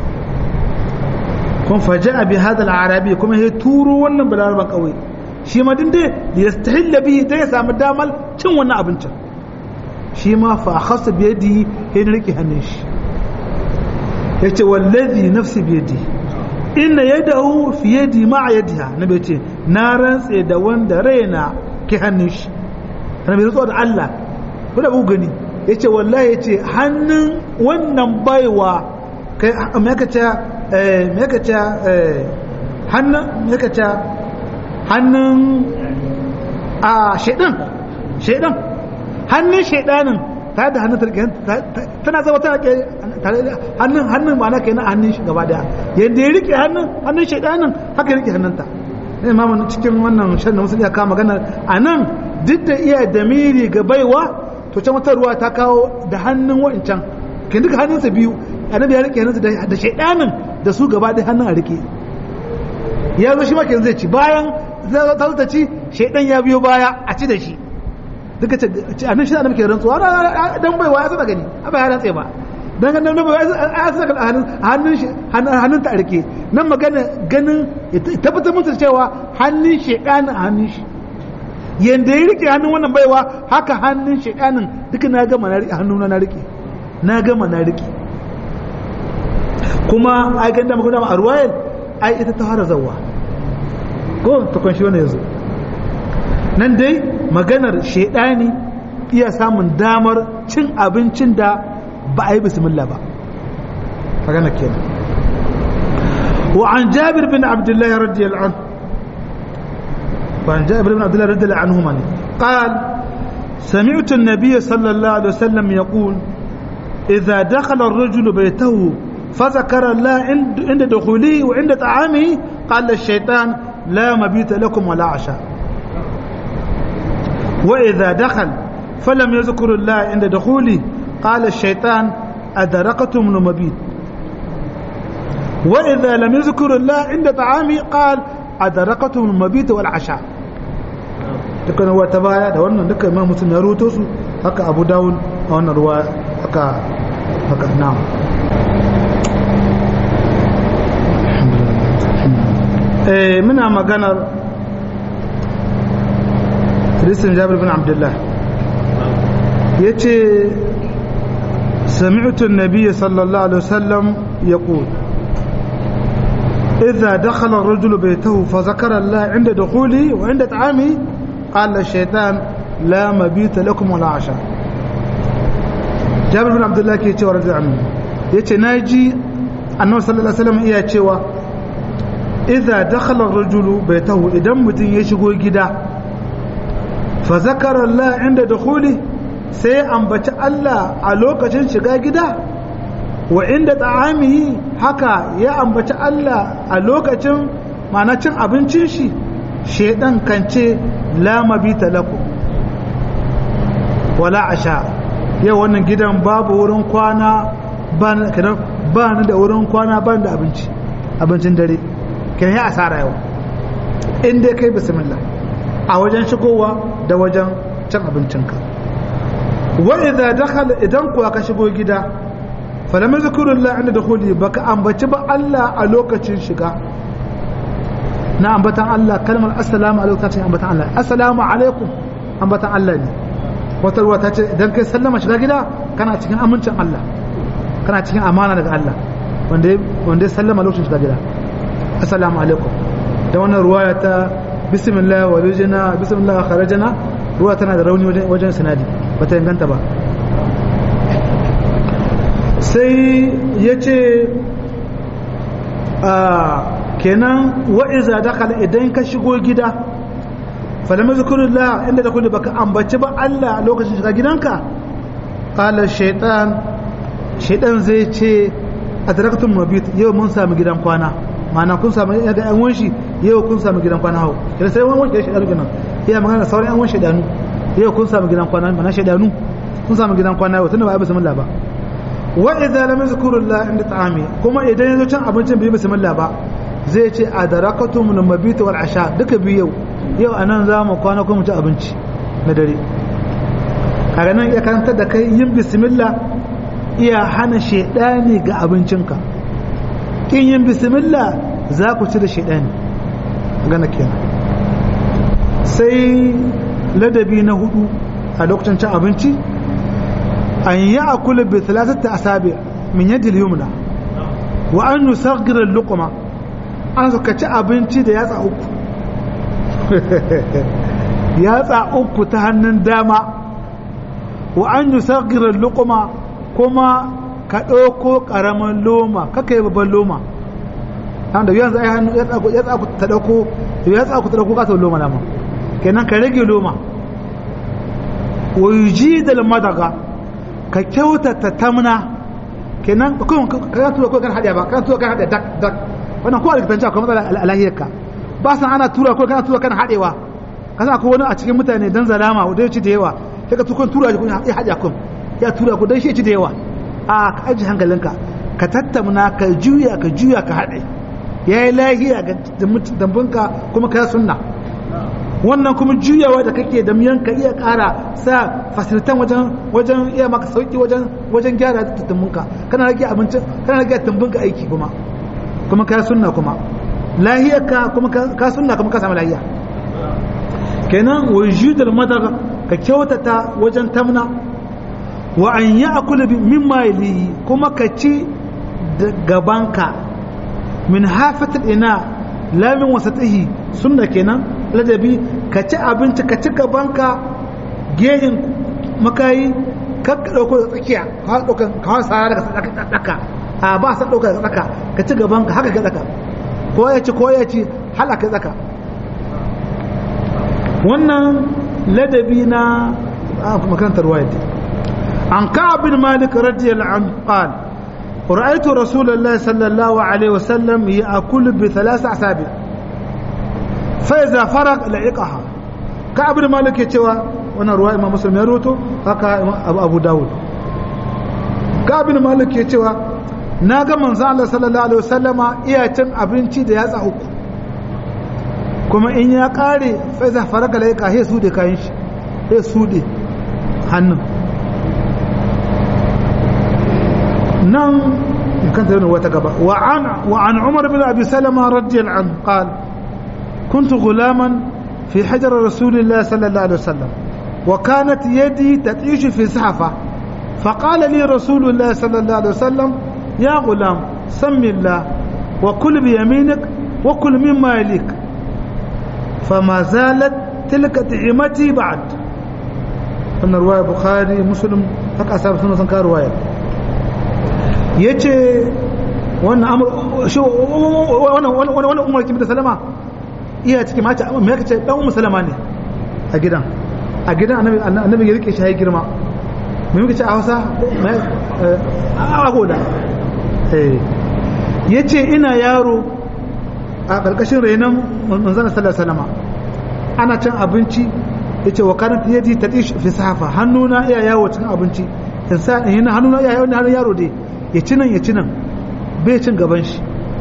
kun faja'a bi hada al-arabi kuma he turo wannan balarban kauye shi ma din dai yastahilla bihi dai ya samu damar cin wannan abincin shi ma fa akhasta bi yadi ya rike hannun shi yace wallazi nafsi bi yadi inna yadahu fi yadi ma yadiha nabi ce na rantse da wanda raina ke hannun shi nabi rantsuwa da Allah ko da gani yace wallahi yace hannun wannan baiwa kai me kace eh me kace eh hannun me kace hannun a shaidan shaidan hannun shaidanin ta da hannun tarke tana zama tana ke hannun hannun ma'ana kenan hannun shi gaba daya yadda ya rike hannun hannun shaidanin haka ya rike hannunta ne ma cikin wannan shan da musulmi ya kama magana a nan duk da iya damiri ga baiwa to can wata ruwa ta kawo da hannun wa'incan ke duka hannunsa biyu annabi ya rike hannunsa da shaidanin da su gaba daya hannun a rike ya zo shi ma kenan zai ci bayan ta ci shaidan ya biyo baya a ci da shi duka ce a nan shi da muke rantsuwa dan baiwa ya tsada gani a bai rantse ba dan ganin nan baiwa ya tsada hannun hannun ta arke nan magana ganin tabbatar musu cewa hannun shaidanin a hannun shi yanda ya rike hannun wannan baiwa haka hannun shaidanin duka na gama na rike hannun na rike na gama na rike kuma ai ganda muka dama a ruwayar ai ita ta fara zawa ko ta kwanshi wani yanzu nan dai maganar shaidani iya samun damar cin abincin da ba a yi bismillah ba magana kenan wa an jabir bin abdullahi radiyallahu anhu wa an jabir bin abdullahi radiyallahu anhu man قال سمعت النبي صلى الله عليه وسلم يقول إذا دخل الرجل بيته فذكر الله عند دخوله وعند طعامه قال الشيطان لا مبيت لكم ولا عشاء وإذا دخل فلم يذكر الله عند دخوله قال الشيطان أدركتم المبيت وإذا لم يذكر الله عند طعامه قال أدركتم المبيت والعشاء dukkan ruwa ta baya da wannan dukkan ma mutum ya ruto su haka abu dawun a wannan ruwa haka haka na'am eh muna maganar hadisin jabir bin abdullah yace سمعت النبي صلى الله عليه وسلم يقول إذا دخل الرجل بيته فذكر الله عند دخوله وعند طعامه قال الشيطان لا مبيت لكم ولا عشاء جابر بن عبد الله كي يتوى رضي عنه يتي ناجي أنه صلى الله عليه وسلم إيا يتوى إذا دخل الرجل بيته إذا متن يشغو جدا فذكر الله عند دخوله sai ambaci Allah a lokacin shiga gida wa inda ta'amihi haka ya ambaci Allah a lokacin mana cin abincin shi shedan kan ce la mabita lakum wala asha yau wannan gidan babu wurin kwana ba ni da wurin kwana ba da abinci abincin dare kan yi asara yau in dai kai bismillah a wajen shigowa da wajen cin abincinka wa idza dakhala idan kuwa ka shigo gida falam zikrullah inda dukhuli baka ambaci ba Allah a lokacin shiga na ambatan Allah kalmar assalamu alaikum ta ce ambatan Allah assalamu alaikum ambatan Allah ne wata ruwa ta ce idan kai sallama shiga gida kana cikin amincin Allah kana cikin amana daga Allah wanda wanda ya sallama lokacin shiga gida assalamu alaikum da wannan ruwaya ta bismillah walujina bismillah kharajana ruwa tana da rauni wajen sanadi bata inganta ba sai ya ce kenan wa'iza dakala idan ka shigo gida falama zikurullah inda da kulle baka ambaci ba Allah a lokacin shiga gidanka qala shaitan shaitan zai ce adraktum mabit yau mun sami gidan kwana ma'ana kun sami ga yan wanshi yau kun sami gidan kwana hau kira sai wani wanshi shaidanu kenan iya magana da sauran yan wanshi shaidanu yau kun sami gidan kwana ma'ana shaidanu kun sami gidan kwana yau tunda ba a bismillah ba wa idza lam yazkurullah inda ta'ami kuma idan yazo cin abincin bai bismillah ba zai ce adarakatum min mabit wal asha duka biyu yau anan za mu kwana kuma mu ci abinci na dare kaga nan ya karanta da kai yin bismillah iya hana shedani ga abincinka kin yin bismillah za ku ci da shedani gana kenan sai ladabi na hudu a lokacin cin abinci an yi akula bi talatata asabi min yadda yumna wa an yusaghira luqma an suka ci abinci da yatsa uku yatsa uku ta hannun dama wa an yusaghira luqma kuma ka ɗauko ƙaramin loma kaka yi babban loma da yanzu ai hannu yatsa ku ta ɗauko yatsa ku ta ɗauko ƙasar loma dama kenan ka rage loma wa yuji da madaga ka kyautata tamna kenan kuma ka tura ko kan hadiya ba kan tura kan hadiya dak dak wannan ko alkitanci akwai matsala alahiyarka ba san ana tura ko kana tura kan hadewa kasa akwai wani a cikin mutane dan zalama da ya ci da yawa sai ka tukun tura shi kun ya hadiya kun ya tura ku dan shi ci da yawa a ka aji hankalinka ka tattamna ka juya ka juya ka hade yayi lahiya ga dambunka kuma ka sunna wannan kuma juyawa da kake da miyan ka iya ƙara sa fasilitan wajen wajen iya maka sauki wajen wajen gyara tumbunka kana rage abincin kana rage tumbunka aiki kuma kuma ka sunna kuma lahiyar ka kuma ka sunna kuma ka samu lahiya kenan wajudul madar ka kyautata wajen tamna wa an ya'kul mimma yali kuma ka ci da gabanka min hafatil ina lamin wasatihi sunna kenan ladabi ka ci abinci ka ci gabanka gehin makayi ka ɗauko da tsakiya ka ɗauka ka hawa sara daga tsaka a ba sa ɗauka da tsaka ka ci gabanka haka ka tsaka ko ya ci ko ya ci hala ka tsaka wannan ladabi na makarantar ruwaya an ka bin malik radiyallahu anhu qala رأيت رسول الله صلى الله عليه وسلم يأكل بثلاث أصابع فإذا فرغ لعقها كعب مالك يتوى وانا رواية إمام مسلم يروتو هكا أبو, أبو داود كعب مالك يتوى ناغا من الله صلى الله عليه وسلم iya cin abinci da yatsa uku kuma in ya kare fa za faraka laika he su da kayan shi he su da hannun nan كانت وتقبا وعن وعن عمر بن ابي سلمه رضي الله عنه قال كنت غلاما في حجر رسول الله صلى الله عليه وسلم وكانت يدي تتعيش في سحفه فقال لي رسول الله صلى الله عليه وسلم يا غلام سم الله وكل بيمينك وكل مما يليك فما زالت تلك طعمتي بعد أن رواية بخاري مسلم هكا أصحاب سنة كان رواية ya ce wannan umar kimi da salama iya cikin mace mai yaka ce dan umar salama ne a gidan a gidan annabi ya rike shi ya girma mai muka ce a hausa a goda ya ce ina yaro a ƙarƙashin renon manzana sallar salama ana cin abinci ya ce wa kanan yadi ta fi sahafa hannuna iya yawo cikin abinci in sa in hannuna iya yawo hannun yaro dai ya ci nan ya ci nan bai cin gaban shi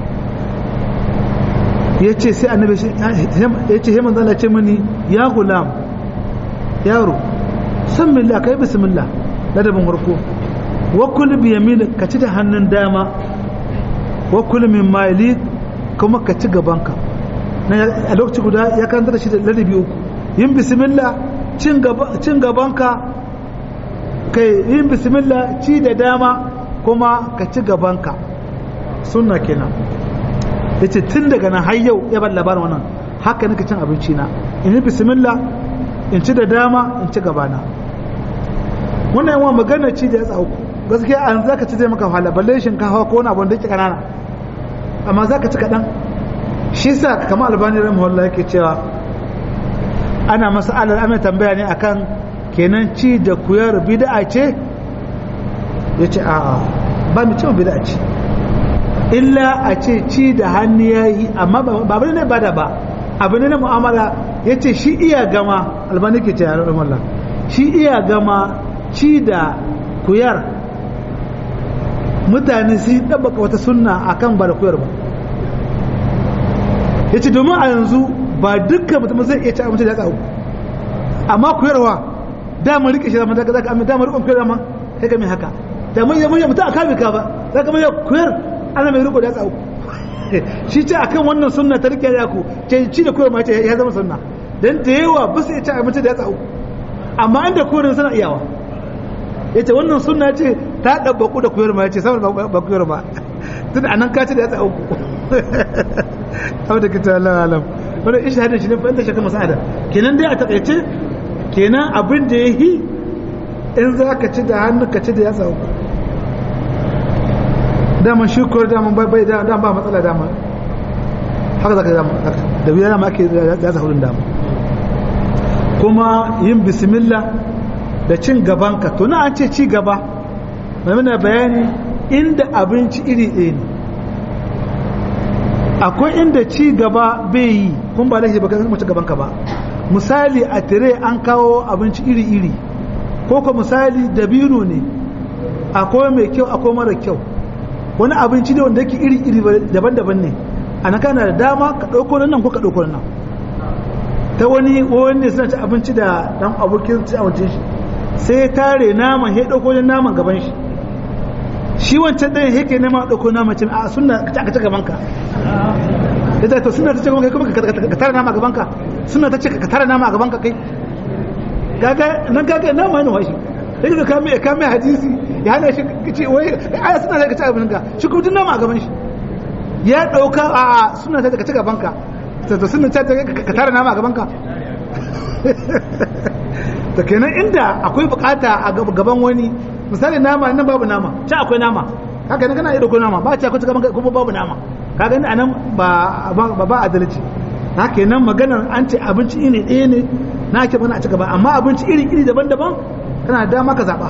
ya ce sai annabi ya ce heman zala ce mini ya gulam yaro san milla ka yi bismillah ladabin warko wakul bi yamin ka ci da hannun dama wakul min mali kuma ka ci gabanka a lokaci guda ya karanta da shi da ladabi uku yin bismillah cin gabanka kai yin bismillah ci da dama kuma ka ci gabanka sunna kenan ya ce tun daga nan har yau ya bar labarin wannan haka nika cin abinci na in yi bismillah in ci da dama in ci gabana wannan yawan magana ci da ya tsawo gaskiya an za ka ci zai maka wahala balle shinkafa ko wani abin da ke kanana amma za ka ci kaɗan shi sa kama albani rahimahullah yake cewa ana masa alal amin tambaya ne akan kenan ci da kuyar bid'a ce ya ce a'a ba mu ce bid'a ce illa a ce ci da hannu ya yi amma ba bane ne bada ba abu ne na mu'amala ya ce shi iya gama albani ke ce yaran wallah shi iya gama ci da kuyar mutane su ɗabbaka wata sunna akan ba da kuyar ba ya ce domin a yanzu ba dukkan mutum zai iya ci abinci da ya tsawo amma kuyarwa damar rike shi zama daga zaka amma damar rikon kuyar zama kai ga mai haka da mun yi mutum a kame ka ba za ka mai kuyar ana mai riko da tsawo shi ce akan wannan sunna ta rike ya ku ce ci da kuyar ma ce ya zama sunna dan da yawa ba su iya ci abinci da ya tsawo amma inda kurin suna iyawa yace wannan sunna ce ta dabbaku da koyar ma yace saboda ba koyar ba tun anan ka ce da ya tsa uku abu da kita Allah alam wannan ishahadin shi ne fa inda shaka masa'ada kenan dai a takaice kenan abin da yayi in za ka ci da hannu ka ci da ya tsa uku daman shi koyar daman bai da ba matsala daman haka zaka dama da biya dama ake ya sa hudun dama kuma yin bismillah da cin gabanka to na an ce ci gaba mai mana bayani inda abinci iri ɗaya ne akwai inda ci gaba bai yi kun ba laifi baka mace gabanka ba misali a tire an kawo abinci iri-iri ko ko misali dabino ne akwai mai kyau akwai mara kyau wani abinci ne wanda yake iri-iri daban-daban ne a nan kana da dama ka ɗauko nan ko ka ɗauko nan ta wani wani suna ci abinci da dan abokin ci abincin shi sai ya tare naman ya ɗauko wani naman gaban shi shi wancan ɗayan yake nema ɗauko naman cin a suna ka ci gaban ka ya ce to suna ta ce gaban kai kuma ka tare nama gaban ka suna ta ce ka tare nama a gaban ka kai gaga nan gaga nama ne washi sai ka kame kame hadisi ya hana shi ce wai aya suna ta ka ci gaban ka shi kuma nama a gaban shi ya ɗauka a suna ta ka ci gaban ka to suna ta ka tare nama a gaban ka da kenan inda akwai bukata a gaban wani misali nama nan babu nama ci akwai nama haka nan kana iya dauko nama ba ci akwai gaban kuma babu nama ka gani anan ba ba ba adalci haka nan maganar an ce abinci iri ɗaya ne na ake bana a ci gaba amma abinci iri iri daban-daban kana da dama ka zaba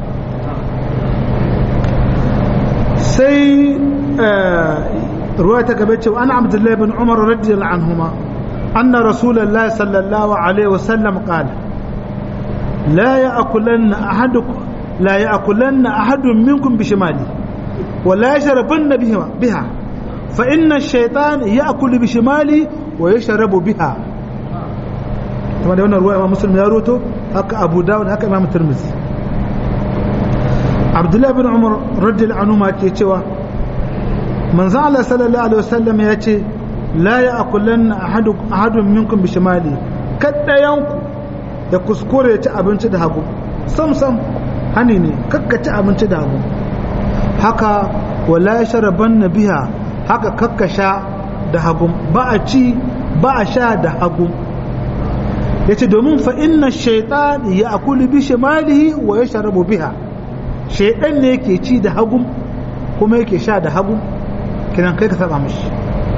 sai ruwa ta gaba cewa ana abdullahi bin umar radiyallahu anhuma anna rasulullahi sallallahu alaihi wasallam qala لا يأكلن أحدكم لا يأكلن أحد منكم بشماله ولا يشربن بها بها فإن الشيطان يأكل بشماله ويشرب بها كما ده wannan ruwa Imam Muslim ya roto haka Abu Dawud haka Imam Tirmidhi Abdullah bin Umar radiyallahu anhu ma ke cewa manzo Allah sallallahu alaihi wasallam ya ce la ya'kulanna ahadun minkum bishimali kaddayanku da kuskure ya ci abinci da hagu sam sam hani ne kakka ci abinci da hagu haka wala sharaban na biya haka kakka sha da hagu ba a ci ba a sha da hagu ya ce domin fa inna shaitan ya akuli bi shimalihi wa ya sharabu biha shaitan ne yake ci da hagu kuma yake sha da hagu kinan kai ka saba mishi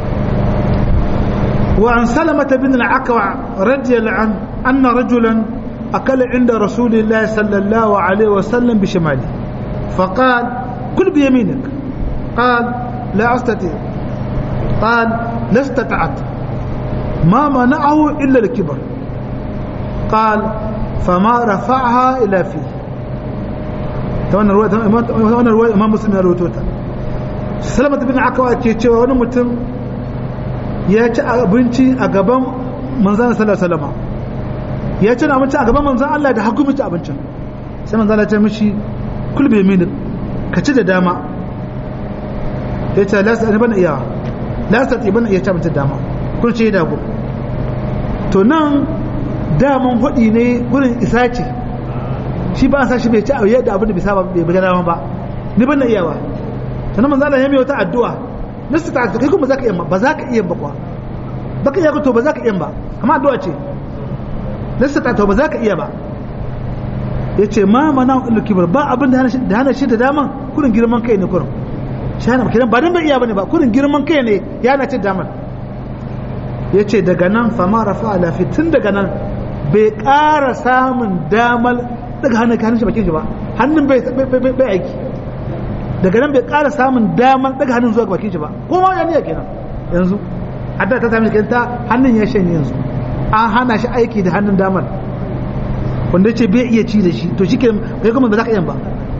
وعن سلمة بن العكوع رضي الله عنه أن رجلا أكل عند رسول الله صلى الله عليه وسلم بشماله فقال كل بيمينك قال لا أستطيع قال لا استطعت ما منعه إلا الكبر قال فما رفعها إلى فيه وانا رواية إمام مسلم يروي سلمة بن عكوع كي وانا متم ya ci abinci a gaban manzan sallallahu alaihi ya ci abinci a gaban manzan Allah da hagu ci abincin sai manzan Allah ya ce mishi kul bi yamin ka ci da dama ya ce la sa bana iya la sa bana iya ci abinci da dama kun ce da go to nan daman hudi ne gurin isa ce shi ba sa shi bai ci yadda abin da bisa ba bai ga dama ba ni bana iya ba sannan manzan Allah ya mai wata addu'a nasu ta kai kuma zaka iya ba za ka iya ba kuwa baka iya to ba za ka iya ba amma addu'a ce nasu ta to ba za ka iya ba yace ma mana illu kibar ba abin da hana shi da daman kurin girman kai ne kurin shana kiran ba dan bai iya bane ba kurin girman kai ne ya na ce daman yace daga nan fa ma rafa ala tun daga nan bai ƙara samun damar daga hannun hannun shi bakin shi ba hannun bai bai aiki daga nan bai ƙara samun damar daga hannun zuwa bakin shi ba ko ma ya niyya kenan yanzu hadda ta sami shi ta hannun ya shanye yanzu an hana shi aiki da hannun damar wanda ce bai iya ci da shi to shi ke kai kuma ba za ka iya ba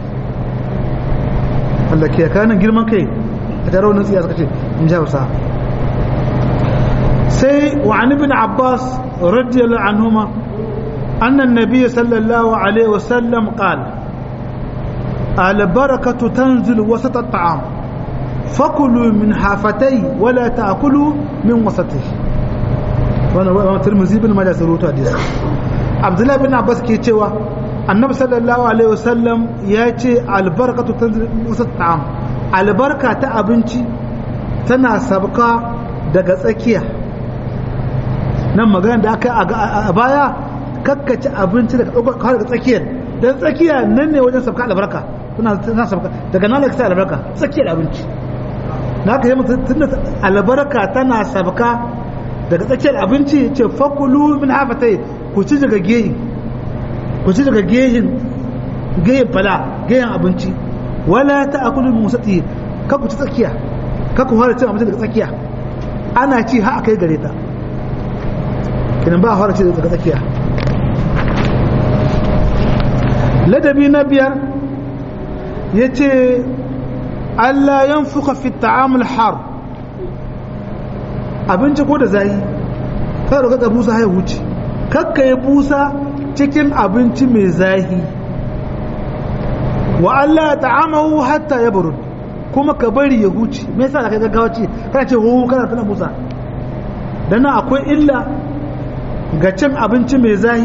wanda ke kanan girman kai a tare wani tsiya suka ce in ji hausa sai wa an ibn abbas radiyallahu anhuma annan nabiyyi sallallahu alaihi wasallam qala البركة تنزل وسط الطعام فكلوا من حافتي ولا تأكلوا من وسطه وانا ترمزي بن ماجه سروتو حديث عبد الله بن عباس ke cewa annabi sallallahu alaihi wasallam ya ce albarkatu ta ta'am albarka ta abinci tana sabka daga tsakiya nan magana da aka a baya kakkace abinci daga ɗaukar daga tsakiyar don tsakiya nan ne wajen sabka albarka tana sabka daga nan da albarka tsakiyar abinci na ka yi mutum albarka tana sabka daga tsakiyar abinci ce fakulu min hafatai ku ci daga gehi ku ci daga gehin gehin fala gehin abinci wala ta akulu min musati ka ku ci tsakiya ka ku fara cin abinci daga tsakiya ana ci har akai gare ta kinan ba fara ci daga tsakiya ladabi na biyar yace Allah yanfuka fi ta'amul har abinci ko da zai kada ka busa ya wuce kakka ya busa cikin abinci mai zahi wa Allah ta'amahu hatta ya burud kuma ka bari ya huce me yasa ka gaggawa ce kana ce hu kana tana busa dan akwai illa ga cin abinci mai zahi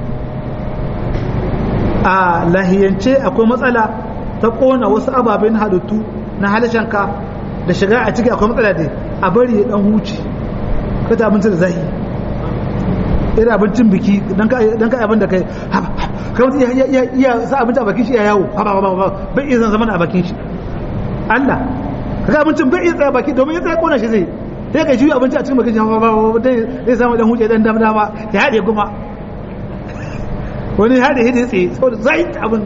a lahiyance akwai matsala ta kona wasu ababen halittu na halishanka da shiga a ciki akwai matsala dai a bari ya dan huce ka ta abinci da zahi irin abincin biki dan ka abin da kai kai mutum iya sa abinci a bakin shi ya yawo bai iya zama a bakin shi Allah kaga abincin bai iya tsaya baki domin ya tsaya kona shi zai sai ka juyi abinci a cikin bakin shi zai samu dan huce dan dama dama ya haɗe kuma wani haɗe hidin tsaye saboda zai abin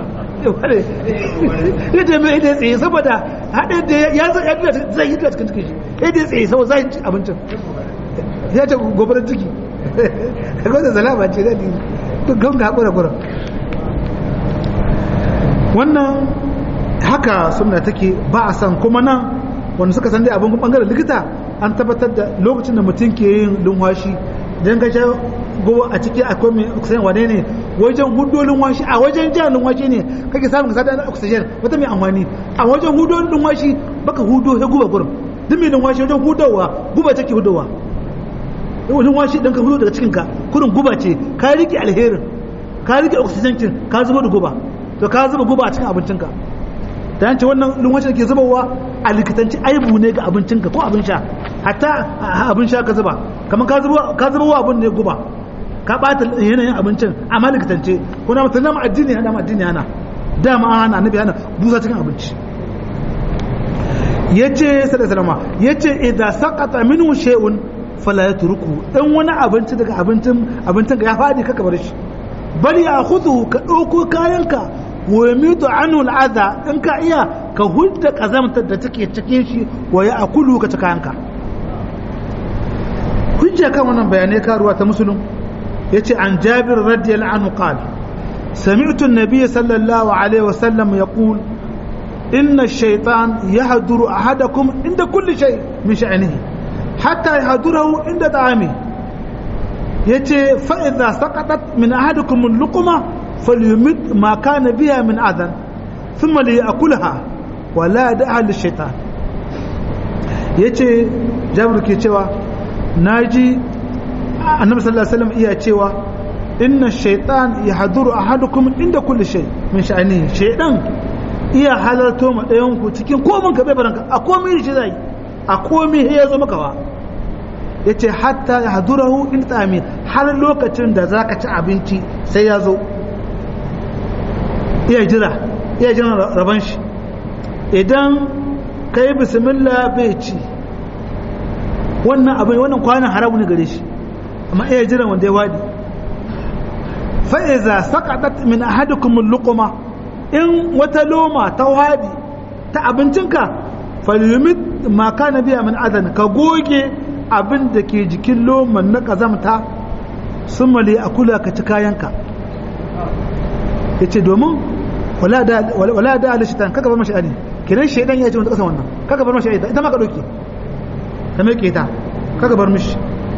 ya ce mai hidin tsaye saboda haɗe da ya zai hidin cikin cikin shi hidin tsaye saboda zai abincin ya ce gobarar ciki kaga da zalama ce da dukkan ga hakura gura wannan haka sunna take ba a san kuma nan wanda suka san dai abin bangaren likita an tabbatar da lokacin da mutum ke yin lumwashi dan ga sha gowa a ciki akwai mai oxygen wane ne wajen hudo lumwashi a wajen jan lumwashi ne kake samun ka sada oxygen wata mai amfani a wajen hudo lumwashi baka hudo ya guba gurin duk mai lumwashi wajen hudowa guba take hudowa wajen washi dan ka hudo daga cikin ka kurin guba ce ka rike alherin ka rike oxygen kin ka zuba da guba to ka zuba guba a cikin abincinka da yanci wannan lumwashi da ke zubawa a likitanci aibu ne ga abincinka ko abin sha hatta abin sha ka zuba kamar ka zuba ka zuba wa abin ne guba ka bata yanayin abincin amma likitance ko na mutum na addini ana addini ana dama ana annabi ana busa cikin abinci yace sallallahu alaihi yace idza saqata minhu shay'un fala ya turku in wani abinci daga abincin abincin ya fadi kaka bar shi bal ya khudhu ka dauko kayanka wa yamitu anhu al'adha in ka iya ka hudda kazamtar da take cikin shi wa ya akulu ka ci kayanka hujja kan wannan bayanai karuwa ta musulun yace an jabir radiyallahu anhu qala سمعت النبي صلى الله عليه وسلم يقول إن الشيطان يهدر أحدكم عند كل شيء من شأنه حتى يهدره عند طعامه يتي فإذا سقطت من أحدكم اللقمة فليمد ما كان بها من أذى ثم ليأكلها ولا يدعها للشيطان yace jabir ke cewa naji annabi sallallahu alaihi wasallam iya cewa inna shaytan yahduru ahadukum inda kulli shay min sha'ani shaytan iya halarto ma dayan ku cikin komin ka bai baranka a komai shi zai a komai ya zo maka ba yace hatta yahdurahu in tami har lokacin da zaka ci abinci sai ya zo iya jira iya jira raban shi idan kai bismillah bai ci wannan abin wannan kwanan haramu ne gare shi amma iya jira wanda ya wadi fa'iza saqatat min ahadikum luquma in wata loma ta wadi ta abincinka falyumit ma kana biya min adan ka goge abin da ke jikin loman na kazamta sun mali a kula ka ci kayanka ya ce domin wala da ala shitan kaka bar mashi ali kiran shaidan ya ce wanda kasa wannan kaka bar mashi ali ita ma ka ɗauke ta mai keta kaka bar mishi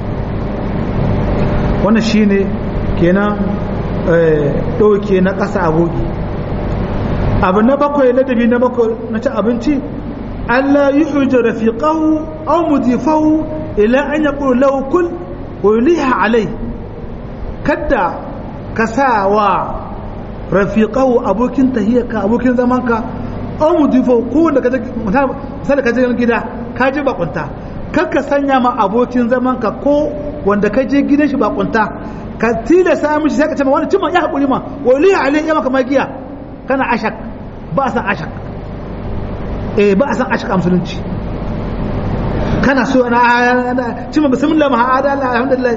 wannan shine kenan ɗauke na ƙasa abogi abu na bakwai ladabi na bakwai na ci abinci Allah yi hujja rafiqahu aw mudifahu ila an yaqulu lahu kul wa yuliha alai kada ka sa wa rafiqahu abokin tahiyarka abokin zamanka an mudifo ko wanda kaje misali kaje gida ka je bakunta kar ka sanya ma abokin zamanka ko wanda ka je gidan shi bakunta ka tilasta mishi sai ka ce ma wani cimma ya hakuri ma wali alai ya maka magiya kana ashak ba san ashak eh ba san ashak a musulunci kana so na cimma bismillah ma hada Allah alhamdulillah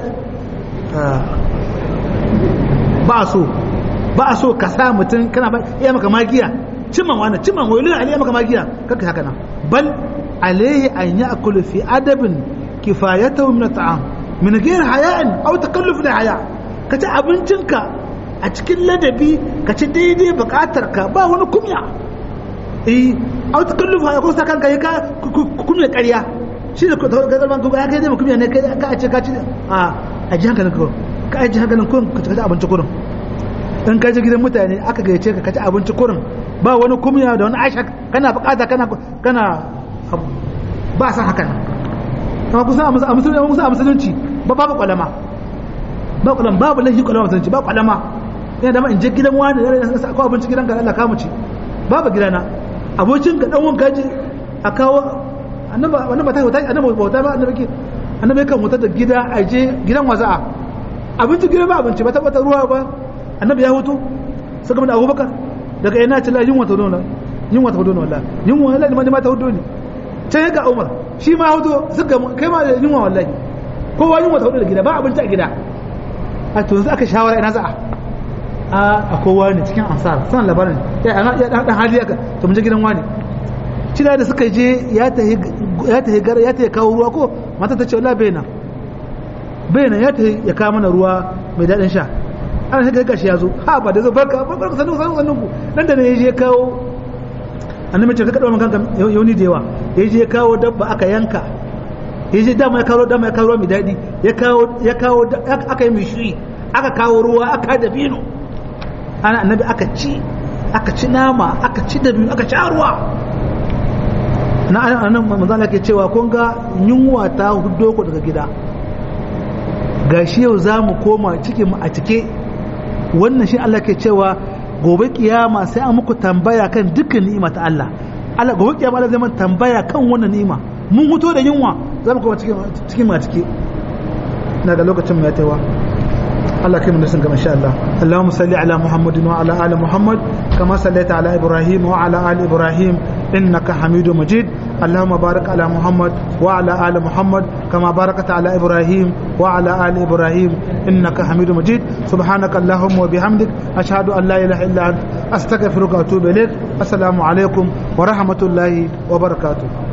ba so ba so ka sa mutum kana ba iya maka magiya cimman wannan cimman wani ali ya maka magiya kaka haka nan bal alaihi an ya'kulu fi adabin kifayatahu min at'am min ghair haya'in aw takalluf da haya ka ci abincinka a cikin ladabi ka ci daidai bukatar ka ba wani kumya eh aw takalluf haya ko sakan ka ka kumya ƙarya shi da gazalman gaba ya kai zai kumya ne ka a ce ka ci a a ji hankalin ka ka a ji hankalin kurin ka ci abinci kurin in ka je gidan mutane aka gayyace ka ka ci abinci kurin ba wani kumya da wani aisha kana bukata kana kana ba san hakan amma kusa a musulunci musa a musulunci ba babu kwalama ba kwalama babu lahi kwalama musulunci ba kwalama ina da ma in je gidan wani da sa ko abinci gidan ka Allah ka mu ci babu gidana abokin ka dan wanka je a kawo annabi annabi ta hota annabi bauta ba annabi ke annabi kan hutar da gida a je gidan waza'a abinci gidan ba abinci ba ta bata ruwa ba annabi ya hutu saka mun abubakar daga ina ce la yunwa ta dona yunwa ta dona wallahi yunwa wallahi ma ta hudu ne sai ga Umar shi ma hudu suka kai ma yunwa wallahi kowa yunwa ta hudu da gida ba abinci a gida a to yanzu aka shawara ina za'a a a kowa ne cikin ansar san labarin ya ana ya dan hali aka to mun je gidan wani cina da suka je ya tahi ya tahi gar ya tahi kawo ruwa ko mata ta ce wallahi bai nan bai nan ya tahi ya kawo mana ruwa mai dadin sha ana sai gashi ya zo ha ba da zo barka barka sanu sanu sanu ku nan da ne ya je kawo annabi ce ka kada kanka yauni da yawa ya je kawo dabba aka yanka ya je dama ya kawo dama ya kawo mai dadi ya kawo ya kawo aka yi mishi aka kawo ruwa aka da bino ana annabi aka ci aka ci nama aka ci da biyu aka ci ruwa na anan manzo Allah ke cewa kun ga yunwa ta huddo ku daga gida gashi yau za mu koma cikin mu a cike wannan shi Allah ke cewa gobe kiyama sai an muku tambaya kan dukkan ni'ima ta Allah Allah gobe kiyama Allah zai mana tambaya kan wannan ni'ima mun huto da yunwa za mu koma cikin cikin ma cike daga lokacin mu ya taiwa Allah kai mu nisan gaba insha Allah Allahumma salli ala Muhammadin wa ala ali Muhammad kama sallaita ala Ibrahim wa ala ali Ibrahim innaka Hamidu Majid اللهم بارك على محمد وعلى آل محمد كما باركت على إبراهيم وعلى آل إبراهيم إنك حميد مجيد سبحانك اللهم وبحمدك أشهد أن لا إله إلا أنت أستغفرك وأتوب إليك السلام عليكم ورحمة الله وبركاته